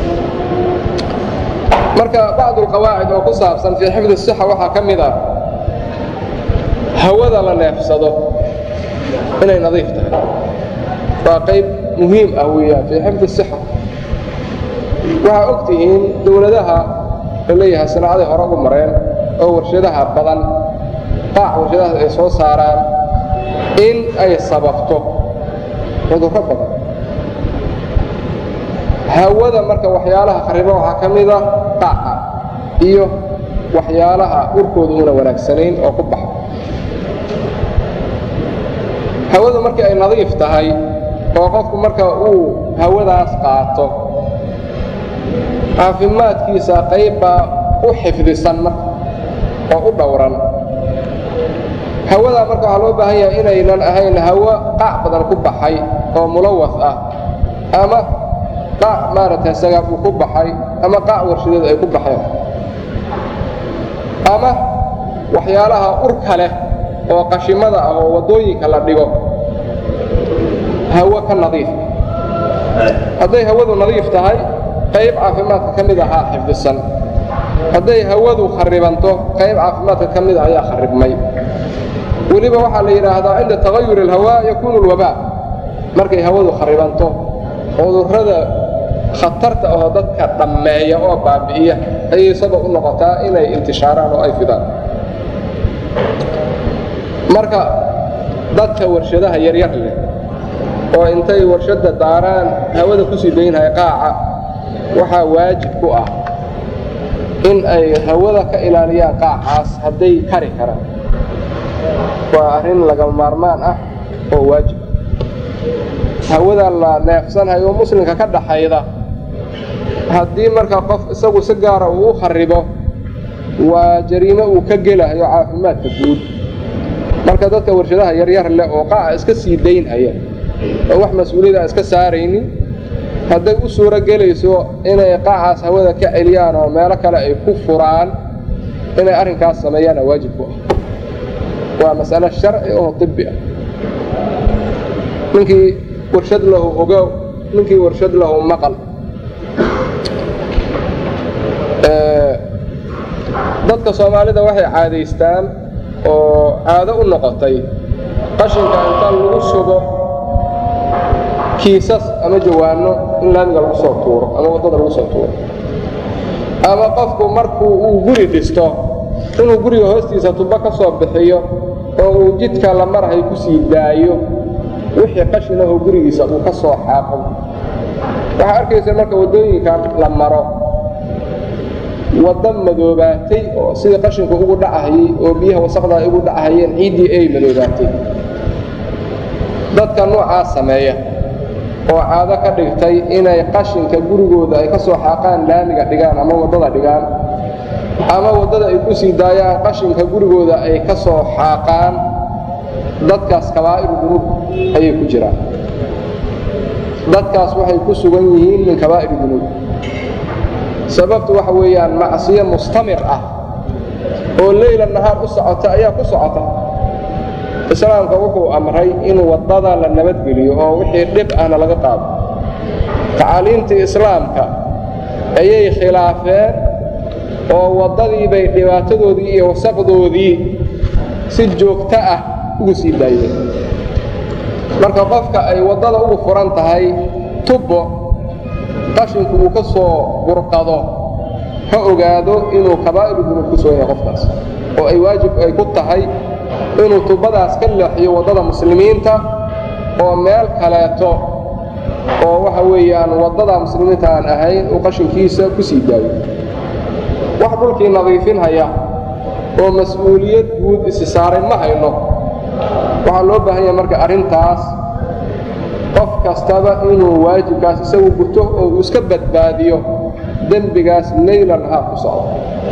marka bacdu alqawaacid oo ku saabsan fii xifdi sixa waxaa ka mid ah hawada la neefsado inay nadiif tahay waa qayb muhiim ah weeyaan fii xifdi sixa waxaa og tihiin dowladaha la leeyahay sanaacadii hore ugu mareen oo warshadaha badan qaac warshadahaas ay soo saaraan in ay sababto cudurro badan hawada marka waxyaalaha khariba waxaa ka mid a qaaca iyo waxyaalaha urkooda una wanaagsanayn oo ku baxa hawadu markii ay nadiif tahay oo qofku marka uu hawadaas qaato caafimaadkiisa qaybbaa u xifdisan marka oo u dhowran hawadaa marka waxaa loo baahan yahay inaynan ahayn hawo qaac badan ku baxay oo mulawas ah ama qaac maaragtay sagaab uu ku baxay ama qaac warshadeed ay ku baxeen ama waxyaalaha urka leh oo qashimada ah oo waddooyinka la dhigo hawo ka nadiif hadday hawadu nadiif tahay qayb caafimaadka ka mid ahaa xifdisan hadday hawadu kharibanto qayb caafimaadka ka mid ayaa kharibmay weliba waxaa la yidhaahdaa cinda tagayur alhawaa yakuunu alwabaa markay hawadu kharibanto cudurrada khatarta ahoo dadka dhammeeya oo baabi'iya ayay sabab u noqotaa inay intishaaraan oo ay fidaan marka dadka warshadaha yaryar leh oo intay warshadda daaraan hawada ku sii daynhaya qaaca waxaa waajib ku ah in ay hawada ka ilaaliyaan qaacaas hadday kari karaan waa arrin laga maarmaan ah oo waajib hawada la neefsanhayo oo muslimka ka dhaxayda haddii marka qof isagu si gaara uu u kharibo waa jariimo uu ka gelahayo caafimaadka guud marka dadka warshadaha yaryar leh oo qaaca iska sii daynhaya oo wax mas-uuliyada iska saaraynin hadday u suuro gelayso inay qaacaas hawada ka celiyaan oo meelo kale ay ku furaan inay arrinkaas sameeyaana waajib ku ah waa mas'alo sharci oo طibi ah ninkii warshad lahu ogow ninkii warshad lahu maqal dadka soomaalida waxay caadaystaan oo caado u noqotay qashinka inta lagu sugo kiisas ama jawaano in laamiga lagu soo tuuro ama waddada lagu soo tuuro ama qofku markuu uu guri dhisto inuu guriga hoostiisa tubo ka soo bixiyo oo uu jidka la marhay ku sii daayo wixii qashinahoo gurigiisa uu ka soo xaaqo waxaa arkaysa marka waddooyinkan la maro waddo madoobaatay oo sidii qashinku ugu dhacahayey oo biyaha wasaqda ay ugu dhacahayeen ciiddii ay madoobaatay dadka noocaas sameeya oo caado ka dhigtay inay qashinka gurigooda ay ka soo xaaqaan laamiga dhigaan ama waddada dhigaan ama waddada ay ku sii daayaan qashinka gurigooda ay ka soo xaaqaan dadkaas kabaa'iru dunuub ayay ku jiraan dadkaas waxay ku sugan yihiin min kabaa'iri dunuub sababtu waxa weeyaan macsiyo mustamir ah oo leyla nahaar u socota ayaa ku socota islaamka wuxuu amray in waddada la nabadgeliyo oo wixii dhib ahna laga qaado tacaaliimtii islaamka ayay khilaafeen oo waddadii bay dhibaatadoodii iyo wasaqdoodii si joogto ah ugu sii daayeen marka qofka ay waddada ugu furan tahay tubbo qashinku uu ka soo burqado ha ogaado inuu kabaa'iru dunuub ku sugan yahay qofkaas oo ay waajib ay ku tahay inuu tubbadaas ka leexiyo waddada muslimiinta oo meel kaleeto oo waxa weeyaan waddada muslimiinta aan ahayn uu qashinkiisa ku sii daayo wax dhulkii nadiifinhaya oo mas-uuliyad guud isi saaray ma hayno waxaa loo baahan yahay marka arrintaas qof kastaba inuu waajibkaas isagu guto oo uu iska badbaadiyo dembigaas leyla nahaar ku socdo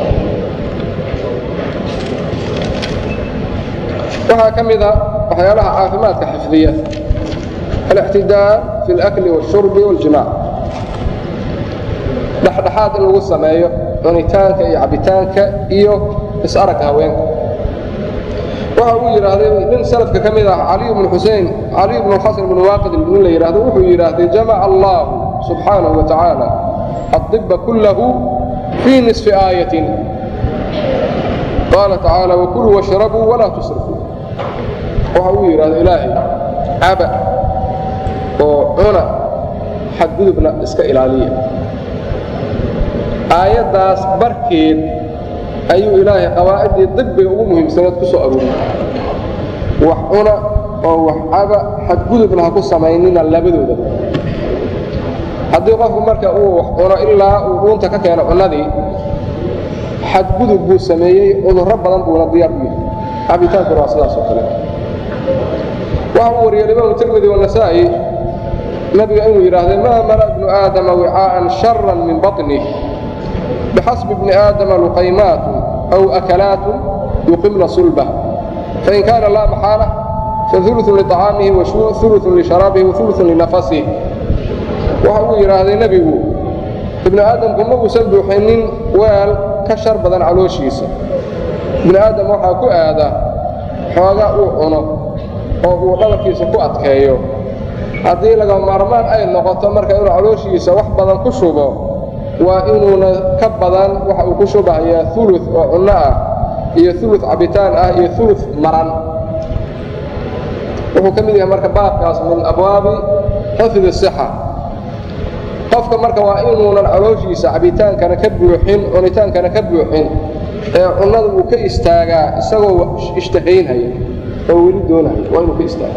waxaa ka mid a waxyaalaha caafimaadka xifdiya الاعتداء في الأكل والشرب والجماع dhexdhexaad in lagu sameeyo cunitaanka iyo cabitaanka iyo is-aragga haweenka waxa uu yidhaahday nin salafka ka mid ah caliy bnu xusein caliy bnu xasan bnu waaqid nin la yidhaahdo wuxuu yidhaahday jamaca allahu subxaanahu wa tacaala adibba kullahu fii nisfi aayatin qaala tacaala wakuluu washrabuu walaa tusrifuu waxa uu yidhahdo ilaahay caba oo cuna xadgudubna iska ilaaliya aayaddaas barkeed ayuu ilaahay qawaa'idii dibbiga ugu muhiimsanaed ku soo aruuriyey wax cuna oo wax caba xadgudubna ha ku samaynina labadooda haddii qofku marka uu wax cuno ilaa uu dhuunta ka keeno cunnadii xadgudub buu sameeyey cudurro badan buuna diyaar u yahay cabitaankuna waa sidaas oo kale waxa uu wariyey imaamu tirmidi wanasaa'i nabiga inuu yidhaahday maa mala bnu aadama wicaa'an sharan min baطnih bixasbi bni aadama luqaymaatu aw akalaatu yuqimna sulbah fain kaana laa maxaala fauluثun liطacaamihi wauluثun lisharaabihi wauluثun linafasih waxa uu yidhaahday nebigu ibnu aadamku ma uusan buuxinin weel ka shar badan calooshiisa ibnu aadam waxaa ku aada xoogaa uu cuno oo uu dhabarkiisa ku adkeeyo haddii laga maarmaan ay noqoto marka inuu calooshiisa wax badan ku shubo waa inuuna ka badan waxa uu ku shubahayaa ulu oo cunno ah iyo ulu cabitaan ah iyo ulu maran wuxuu ka mid yahay marka baabkaas min abwaabi xifdi sixa qofka marka waa inuunan calooshiisa cabitaankana ka buuxin cunitaankana ka buuxin ee cunnada uu ka istaagaa isagoo ishtahaynhaya oo weli doonaya waa inuu ka istaaga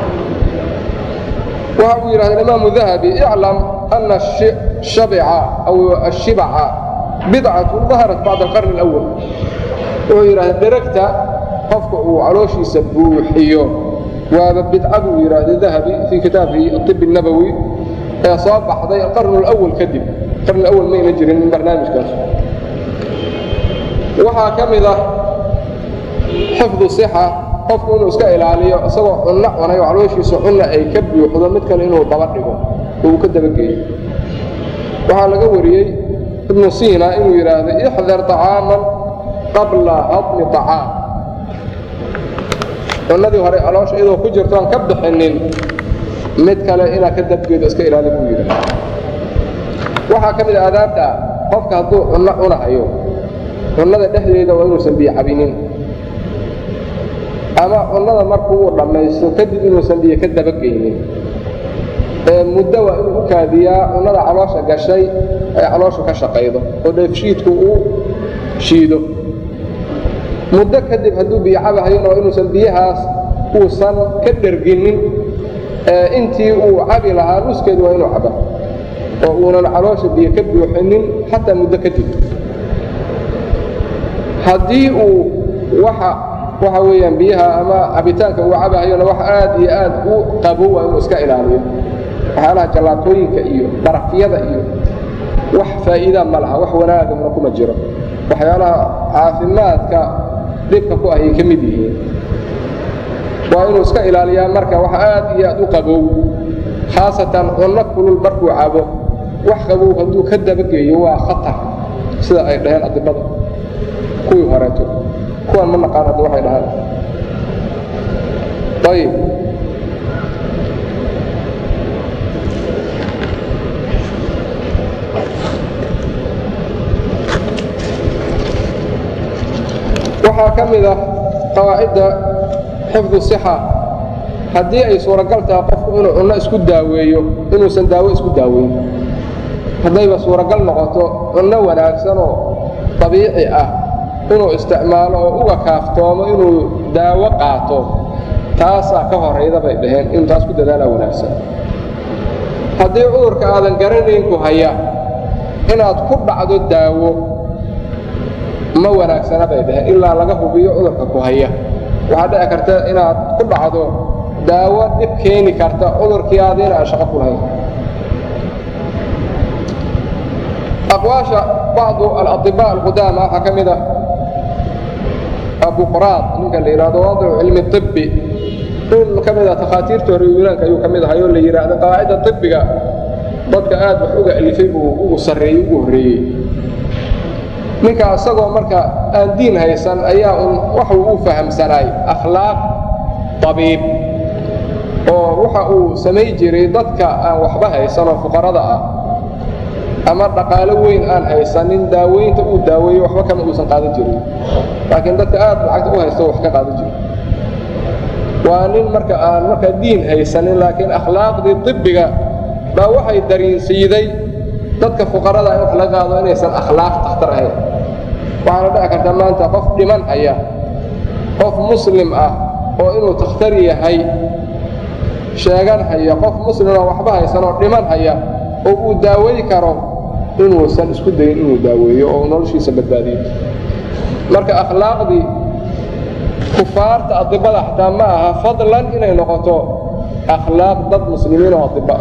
waxa uu yidhahda imaamu dahabi iclam ana shabica aw ashibaca bidcatu daharat bacda alqarni alawal wuxuu yidhahda dheragta qofka uu calooshiisa buuxiyo waaba bidca buu yidhaahda dahabi fii kitaabihi aib الnabowi ee soo baxday alqarn اlأwal kadib qarn awal mayna jirin barnaamijkaas waxaa ka mid ah xifdu صixa qofku inuu iska ilaaliyo isagoo cunno cunay oo calooshiisa cunna ay ka buuxdo mid kale inuu daba dhigo oo uu ka dabageeyo waxaa laga wariyey ibnu siina inuu yidhaahdo ixdar طacaaman qabla hadmi طacaam cunnadii hore caloosha iyadoo ku jirto aan ka bixinin mid kale inaad ka dabgeedo iska ilaali buu yidhaahda waxaa ka mid a aadaabta qofka hadduu cunno cunahayo cunnada dhexdeeda waa inuusan biyo cabinin ama cunnada markuu uu dhammaysto kadib inuusan biyo ka dabageynin ee muddo waa inuu u kaadiyaa cunnada caloosha gashay ay calooshu ka shaqaydo oo dheefshiidku uu shiido muddo kadib hadduu biyo cabahayona waa inuusan biyahaas uusan ka dherginin intii uu cabi lahaa nuskeedu waa inuu caba oo uunan caloosha biyo ka buuxinin xataa muddo kadib haddii uu waxa waxa weeyaan biyaha ama cabitaanka uu cabahayona wax aad iyo aad u qabo waa inuu iska ilaaliyo waxyaalaha jallaatooyinka iyo barafyada iyo wax faa'iida ma laha wax wanaagana kuma jiro waxyaalaha caafimaadka dhibka ku ayay ka mid yihiin waa inuu iska ilaaliyaa marka wax aad iyo aad u qabow khaasatan cunno kulul markuu cabo wax qabow hadduu ka dabageeyo waa khatar sida ay dhaheen adibada kuwii horeeto kuwan ma naqaan hadda waxay dhahaan ayib waxaa ka mid ah qawaacidda xifdu sixa haddii ay suuragal tahay qofku inuu cunno isku daaweeyo inuusan daawo isku daaweyn haddayba suuragal noqoto cunno wanaagsan oo dabiici ah inuu isticmaalo oo uga kaaftoomo inuu daawo qaato taasaa ka horayda bay dhaheen inuu taas ku dadaalaa wanaagsan haddii cudurka aadan garanayn ku haya inaad ku dhacdo daawo ma wanaagsana bay dhaheen ilaa laga hubiyo cudurka ku haya waxaa dhici karta inaad ku dhacdo daawo dhib keeni karta cudurkii aadiina aan shaqo ku lahayn aqwaasha bacdu alaطibaa alqudaama waxaa ka mid ah abuqraad ninka la yidhahdo wadicu cilmi طibbi nin ka mid ah takhaatiirta hore yunaanka ayuu ka mid ahay oo la yidhaahdo qawaacida طibbiga dadka aad wax uga alifay buu ugu sarreeyey ugu horreeyey ninka isagoo marka aan diin haysan ayaa un waxa uu u fahamsanaay akhlaaq tabiib oo waxa uu samay jiray dadka aan waxba haysan oo fuqarada ah ama dhaqaalo weyn aan haysanin daaweynta uu daaweeyo waxba kama uusan qaadan jirin laakiin dadka aad lacagta u haysto wax ka qaadan jiro waa nin marka aan markaa diin haysanin laakiin akhlaaqdii طibbiga baa waxay dariinsiiday dadka fuqarada in wax laga qaado inaysan akhlaaq takhtar ahayn waxaana dhici karta maanta qof dhiman haya qof muslim ah oo inuu takhtar yahay sheegan haya qof muslim oo waxba haysan oo dhiman haya oo uu daawey karo inuusan isku dayin inuu daaweeyo oo noloshiisa badbaadiyo marka akhlaaqdii kufaarta adibada xataa ma aha fadlan inay noqoto akhlaaq dad muslimiin oo adiba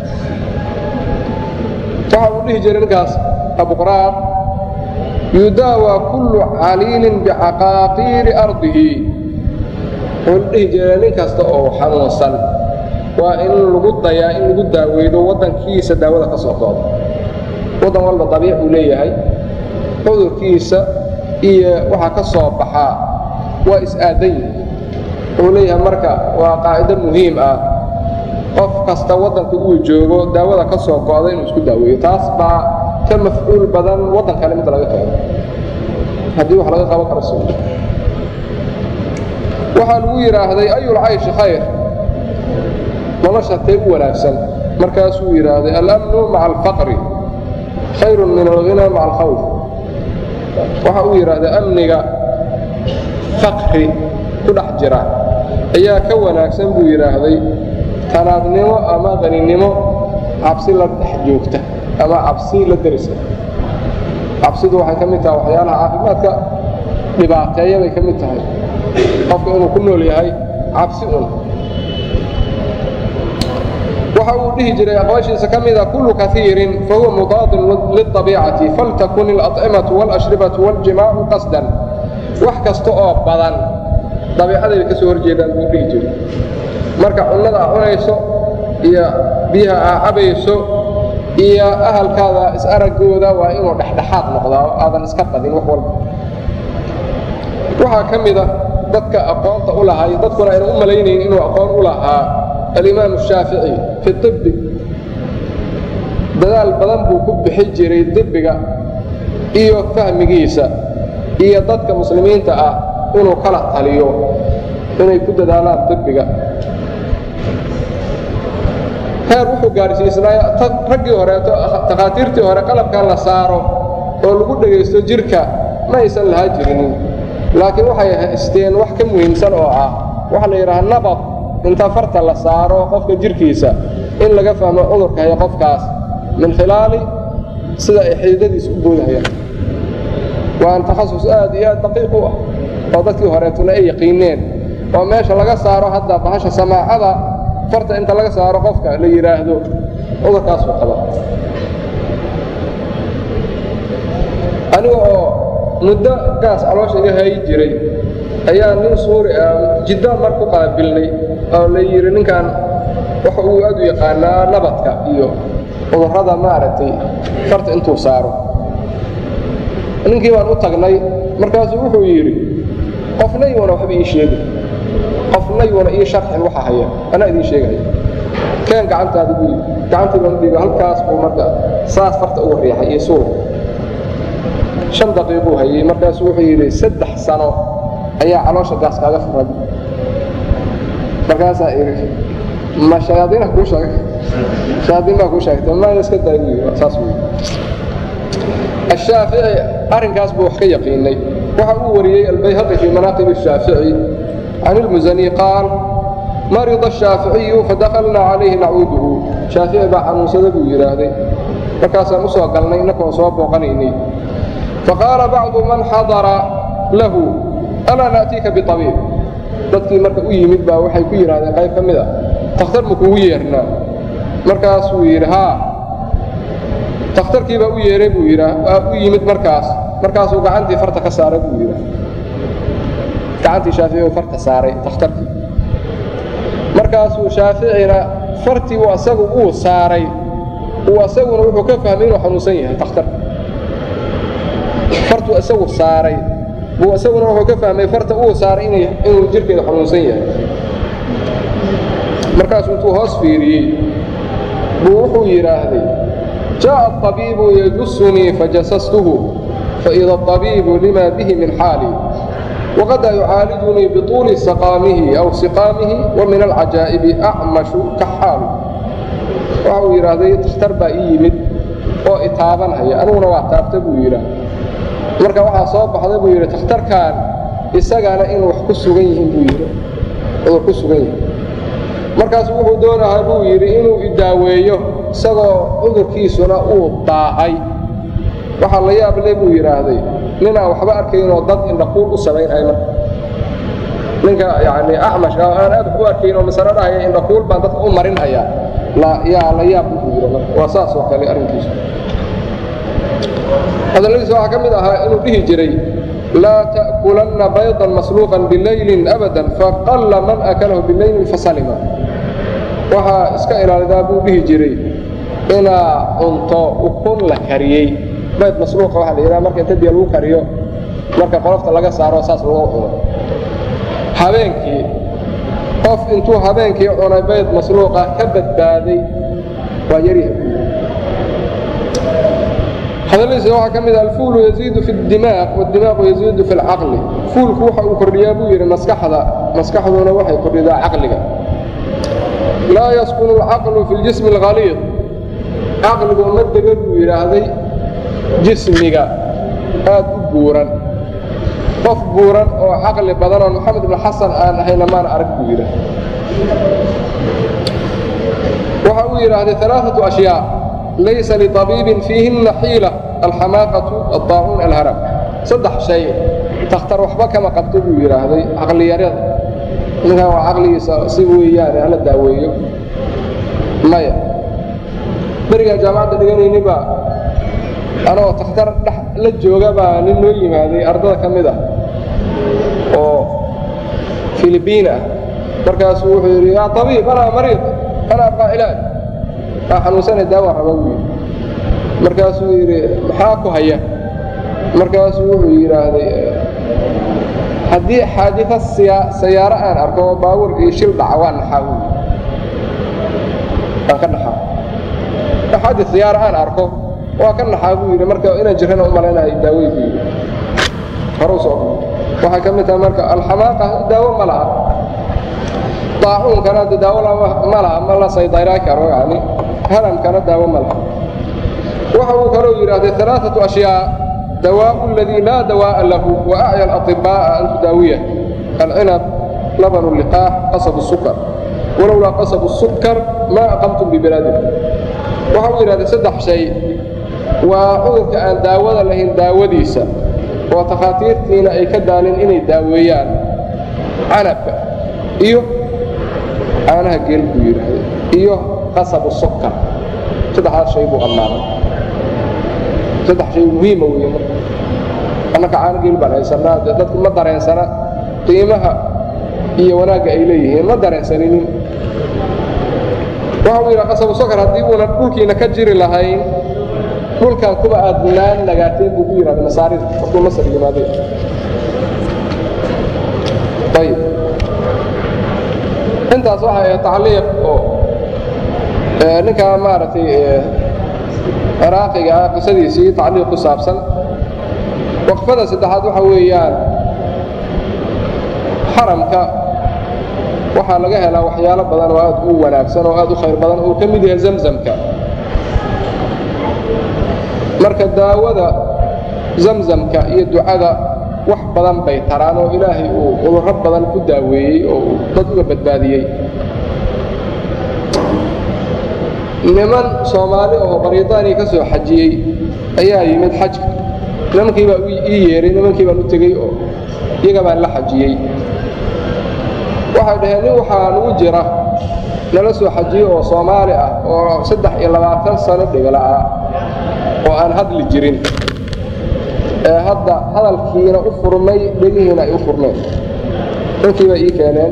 waxa uu dhihi jiray ninkaas abuqraar yudaawaa kullu caliilin bicaqaaqiiri ardihi wuxuu dhihi jiray nin kasta oo xanuunsan waa in lagu dayaa in lagu daaweydo waddankiisa daawada ka soo kooda waddan walba dabiic uu leeyahay cudurkiisa iyo waxaa ka soo baxaa waa is-aadan yihi wuxuu leeyahay marka waa qaacido muhiim ah qof kasta waddanka uu joogo daawada ka soo go'da inuu isku daaweeyo taas baa ka mafcuul badan waddan kale mid laga keeno haddii wax laga qaban karo su waxaa lagu yidhaahday ayulcayshi khayr nolosha tee u wanaagsan markaasuu yidhaahday alamnu maca alfaqri khayrun min alghina maca alkhawf waxa uu yidhaahday amniga faqri ku dhex jira ayaa ka wanaagsan buu yidhaahday tanaadnimo ama qaninimo cabsi la dhex joogta ama cabsi la deriska cabsidu waxay ka mid tahay waxyaalaha caafimaadka dhibaateeya bay ka mid tahay qofka inuu ku nool yahay cabsi un waxa uu dhihi jiray aqwaashiisa ka mida kullu kaiirin fahuwa mudaadin liلطabiicati faltakun اlأطcimatu wاlأshribatu wاljimaacu qasdan wax kasta oo badan dabiicaday bay ka soo horjeedaan buu dhihi jiray marka cunnada aa cunayso iyo biyaha aa cabayso iyo ahalkaada is-araggooda waa inuu dhexdhexaad noqdaa oo aadan iska qadin wax walba waxaa ka mida dadka aqoonta u lahay dadkuna ayna u malaynayn inuu aqoon u lahaa alimaam الshaafici fi طibbi dadaal badan buu ku bixi jiray dibiga iyo fahmigiisa iyo dadka muslimiinta ah inuu kala taliyo inay ku dadaalaan dibiga heer wuxuu gaarsiisnaa raggii horeeto takhaatiirtii hore qalabkan la saaro oo lagu dhegaysto jirka ma aysan lahaa jirinin laakiin waxay haysteen wax ka muhiimsan oo ah waxaa la yidhaha nabad inta farta la saaro qofka jirkiisa in laga fahmo cudurka haya qofkaas min khilaali sida ay xididadiisa u boodahayaan waan takhasus aad iyo aad daqiiq u ah oo dadkii horeetuna ay yaqiineen oo meesha laga saaro hadda bahasha samaacada farta inta laga saaro qofka la yidhaahdo cudurkaasuu qaba aniga oo muddo gaas caloosha iga hayi jiray ayaa nin suuri ah jidda mar ku qaabilnay oo la yidhi ninkan waxa uu aad u yaqaanaa nabadka iyo cudurrada maaragtay farta intuu saaro ninkii baan u tagnay markaasuu wuxuu yidhi qofna yuuna waxba ii sheegin qofna yuuna ii sharxin waxa haya anaa idiin sheegaya keen gacantaada buu yidhi gacantii baan u dhiiba halkaas buu marka saas farta uga riixay iyo suur shan daqiiquu hayey markaasuu wuxuu yidhi saddex sano ayaa caloosha gaas kaaga furan markaasaa idhi ma shayaadiina kuu sheegay shayaadiin baa kuu sheegtay mayna iska daay buu yidhi saas buu yidhi ashaafici arrinkaas buu wax ka yaqiinay waxa uu wariyey albayhaqi fii manaaqib الshaafici can ilmusani qaal marida الshaaficiyu fadakalnaa calayhi nacuuduhu shaafici baa xanuunsada buu yidhaahday markaasaan u soo galnay innakoon soo booqanaynay faqaala bacdu man xadara lahu alaa na'tiika biabiib dadkii marka u yimid baa waxay ku yidhahdeen qayb ka mid ah takhtar ma kugu yeernaa markaasuu yidhi haa takhtarkii baa u yeeray buu yidhaa waa u yimid markaas markaasuu gacantii farta ka saaray buu yidhaa gacantii shaafici farta saaray takhtarkii markaasuu shaaficina fartii uu asagu uu saaray uu asaguna wuxuu ka fahmay inuu xanuunsan yahay takhtarka fartuu isagu saaray buu isaguna wuxuu ka fahmay farta uu saaray inuu jirkeeda xanuunsan yahay markaasuu intuu hoos fiiriyey buu wuxuu yidhaahday jaaءa الطabiibu yajusunii fajasastuhu faإida الطabiibu lima bihi min xaali waqada yucaalijunii biطuuli saqaamihi aw siqaamihi wa min alcajaa'ibi acmashu kaxaalu waxa uu yidhaahday dakhtar baa ii yimid oo itaabanhaya aniguna waa taabta buu yidhaah marka waxaa soo baxday buu yidhi takhtarkan isagana inuu wax ku sugan yihiin buu yidhi cudur ku sugan yihin markaasu wuxuu doonahaa buu yidhi inuu idaaweeyo isagoo cudurkiisuna uu daahay waxaa la yaab le buu yidhaahday ninaan waxba arkaynoo dad indhaquul u samaynhay marka ninka yani acmash aan aad wax u arkayn oo masalo dhahaya indhaquul baan dadka u marinhayaa yaa la yaab buu yidhi marka waa saas oo kale arrinkiisu hadalladiisa waxaa ka mid ahaa inuu dhihi jiray laa ta'kulanna baydan masluuqan bilaylin abadan faqalla man akalahu bilaylin fasalima waxaa iska ilaalidaa buu dhihi jiray inaa cunto ukun la kariyey bayd masluuqa waxaa la yidhaha marka inta biyo lagu kariyo marka qolofta laga saaro saas lagu cuno habeenkii qof intuu habeenkii cunay bayd masluuqa ka badbaaday waa yaryahay hadalladiisa waxaa ka mid ah alfuulu yaziidu fi اdimaaq wاdimaaqu yaziidu fi اlcaqli fuulku waxa uu kordhiyaa buu yidhi maskaxda maskaxduna waxay kordhidaa caqliga laa yaskunu اlcaqlu fi اljismi اlhaliiq caqligu ma dega buu yidhaahday jismiga aad u buuran qof buuran oo caqli badan oo moxamed ibn xasan aan ahayna maan arag buu yidhaah waxa uu yidhaahday alaaثaةu ashyaa laysa liطabiibin fiihinna xiila alxamaaqatu aلطaacuun alharam saddex shay takhtar waxba kama qabto buu yidhaahday caqliyarada ninkan waa caqligiisa si weeyaane hala daaweeyo maya berigaan jaamacadda dhiganayni baa anoo takhtar dhex la jooga baa nin noo yimaaday ardada ka mid ah oo filibiin ah markaasuu wuxuu yidhi yaa abiib anaa mariid ana abqaa cilaaj aa xanuunsanay daawa raba buu yidhi markaasuu yidhi maxaa ku haya markaasuu wuxuu yidhaahday haddii xaadida sayaaro aan arko oo baawur iyo shil dhaca waa naxaa buu waan ka naxaa xaadi sayaaro aan arko waa ka naxaa buu yidhi marka inaan jirrana u malaynahay daawey buu yidhi horu soo waxay ka mid tahay marka alxamaaqa daawo ma laha daacuunkana de daawo ma laha ma la saydayraa karo yani haramkana daawo ma laha waxa uu kaloo yidhaahday alaaثaةu ashyaa dawaaءu اladii laa dawaaءa lahu wa acya اlaطibaaءa an tudaawiya alcinab laban liqaax qasab الsukar walowlaa qasab الsukar maa aqamtum bibilaadikum waxa uu yidhahday saddex shay waa cudurka aan daawada lahayn daawadiisa oo takhaatiirtiina ay ka daalin inay daaweeyaan canabka iyo caanaha geel buu yidhaahday iyo qasabu sukar saddexdaas shay buu ammaanay saddex shay muhiima weeye marka annaka caano geel baan haysanaa dee dadku ma dareensana qiimaha iyo wanaagga ay leeyihiin ma dareensaninin waxa uu yidhaha qasabu sukar haddii uunan dhulkiina ka jiri lahayn dhulkan kuba aad naan nagaateen buu ku yidhahda masaarida markuu masar yimaaday ayib intaas waxay ahayd tacliiq oo ninkaa maaragtay ciraaqiga ah qisadiisii tacliiq ku saabsan waqfada saddexaad waxa weeyaan xaramka waxaa laga helaa waxyaalo badan oo aad u wanaagsan oo aad u khayr badan oo ka mid yahay zamzamka marka daawada zamzamka iyo ducada wax badan bay taraan oo ilaahay uu cudurro badan ku daaweeyey oo uu dad uga badbaadiyey niman soomaali oo bariitaaniya ka soo xajiyey ayaa yimid xajka nimankii baa ii yeeray nimankii baan u tegey oo iyaga baan la xajiyey waxay dhaheen nin waxaa nagu jira nala soo xajiyo oo soomaali ah oo saddex iyo labaatan sano dhigala ah oo aan hadli jirin ee hadda hadalkiina u furmay dhegihiina ay u furmeen ninkii bay ii keeneen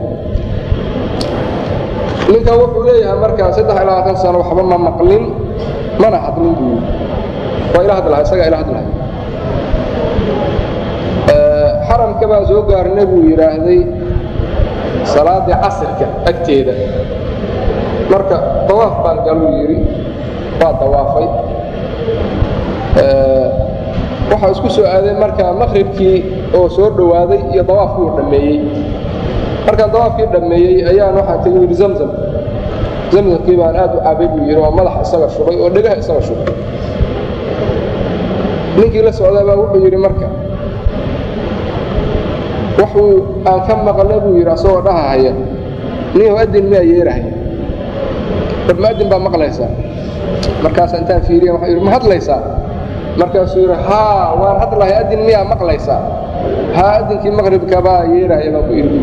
ninkan wuxuu leeyahay markaa saddex iyo labaatan sano waxba ma maqlin mana hadlin buu yidhi waa ila hadlaha isagaa ila hadlahay xaramka baan soo gaarnay buu yidhaahday salaaddii casirka agteeda marka dawaaf baan galuu yidhi waa dawaafay waxaa isku soo aaday marka maqribkii oo soo dhowaaday iyo dawaafkii uu dhammeeyey markaan dawaafkii dhammeeyey ayaan waxaan tegi yidhi zamzam zamzamkii baan aad u cabay buu yidhi oo madaxa isaga shubay oo dhegaha isaga shubay ninkii la socdaa baa wuxuu yidhi marka waxuu aan ka maqla buu yidhi asagoo dhahahaya ninyow adin miyaa yeerahaya war mu'adin baa maqlaysaa markaasa intaan fiiriya waxuu yidhi ma hadlaysaa markaasuu yidhi haa waan hadlahay adin miyaa maqlaysaa haa adinkii maqribka baa yeerahaya baan ku idhi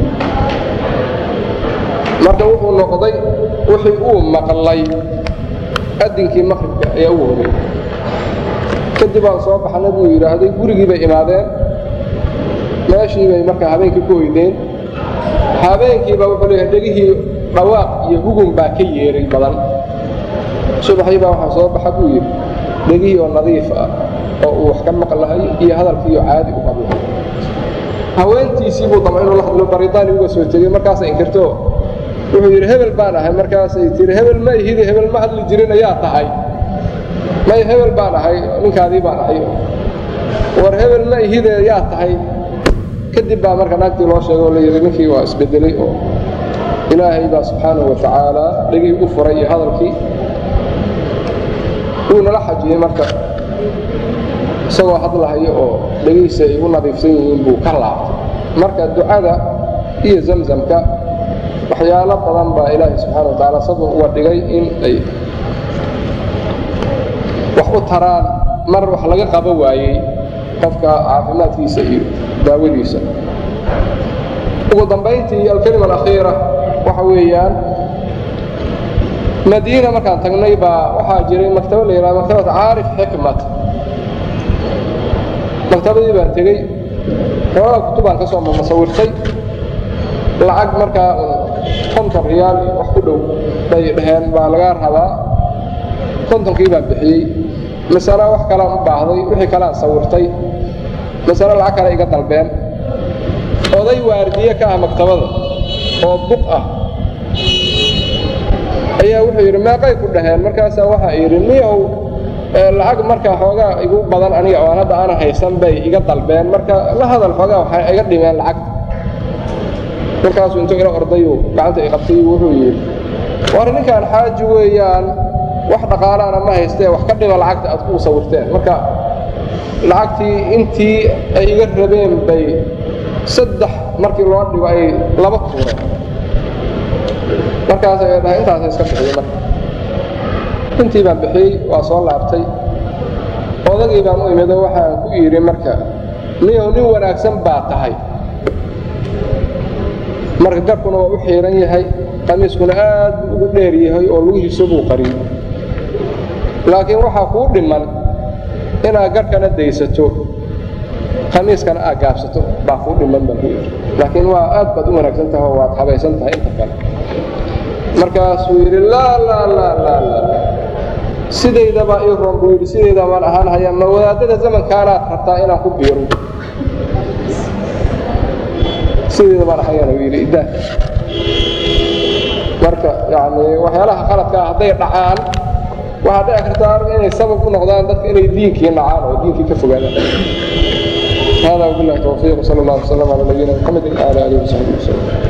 marka wuxuu noqday wixii uu maqlay adinkii maqribka ayaa ugu horreeyey kadib aan soo baxnay buu yidhaahday gurigii bay imaadeen meeshii bay markaa habeenkii ku hoydeen habeenkiiba wuxuu leeyahay dhegihii dhawaaq iyo hugun baa ka yeeray badan subaxii baa waxaa soo baxa buu yidhi dhegihii oo nadiif ah oo uu wax ka maqlahay iyo hadalkiioo caadi u qablahay haweentiisii buu dama inuu la hadlo baridaani uga soo tegey markaasay inkirto wuxuu yidhi hebel baan ahay markaasay tihi hebel ma ihide hebel ma hadli jirin ayaa tahay may hebel baan ahay ninkaadii baan ahay war hebel ma ihide yaa tahay kadib baa marka naagtii loo sheegay oo layidhi ninkii waa isbedelay oo ilaahay baa subxaanahu wa tacaala dhegii u furay iyo hadalkii wuu nala xajiyey marka isagoo hadlahayo oo dhegihiisa ay u nadiifsan yihiin buu ka laabtay marka ducada iyo zamzamka waxyaalo badan baa ilaahay subxaana wa tacaala sabab uga dhigay in ay wax u taraan mar wax laga qabo waayey qofka caafimaadkiisa iyo daawadiisa ugu dambayntii alkelima alakhiira waxa weeyaan madiina markaan tagnay baa waxaa jiray maktaba la yidhaha maktabat caarif xikmat maktabadii baan tegey xoogaa kutubaan ka soo masawirtay lacag markaa un konton riyaal iyo wax ku dhow bay dhaheen baa lagaa rabaa kontonkii baan bixiyey masale wax kalaan u baahday wixii kaleaan sawirtay masale lacag kale iga dalbeen oday waardiye ka ah maktabada oo buq ah ayaa wuxuu yidhi meeqay ku dhaheen markaasaa waxaa yidhi niyow lacag markaa xoogaa igu badan aniga oan hadda aanan haysan bay iga dalbeen marka la hadal xoogaa waxay iga dhimeen lacagta markaasuu intuu ila ordayu gacanta i qabtay wuxuu yidhi war ninkaan xaaji weeyaan wax dhaqaalaana ma haystee wax ka dhima lacagta aad ku sawirteen marka lacagtii intii ay iga rabeen bay saddex markii loo dhigo ay laba tuureen markaas ay dhahay intaasa iska bixiyey marka intii baan bixiyey waa soo laabtay odagii baan u imido waxaan ku yidhi marka niyow nin wanaagsan baa tahay marka garkuna waa u xiiran yahay qamiiskuna aad buu ugu dheer yahay oo lugihiisa buu qariyey laakiin waxaa kuu dhiman inaad garhkana daysato khamiiskana aad gaabsato baa kuu dhiman baan ku yidhi laakiin waa aad baad u wanaagsan tahay oo waad habaysan tahay inta kale markaasuu yidhi laa laa laa laa laa sidaydabaa ii roon buu yidhi sidayda baan ahaan hayaa ma wadaadada zamankaanaad rabtaa inaan ku biiro sidayda baan ahayaan uu yidhi iddaa marka yani waxyaalaha qaladkaa hadday dhacaan waxaa dhici kartaa inay sabab u noqdaan dadka inay diinkii nacaan oo diinkii ka fogaadaan hada wabillahi towfiiq sal allah wasalam calaa nabiyina muxamedin wala alihi wasaxbihi wasallam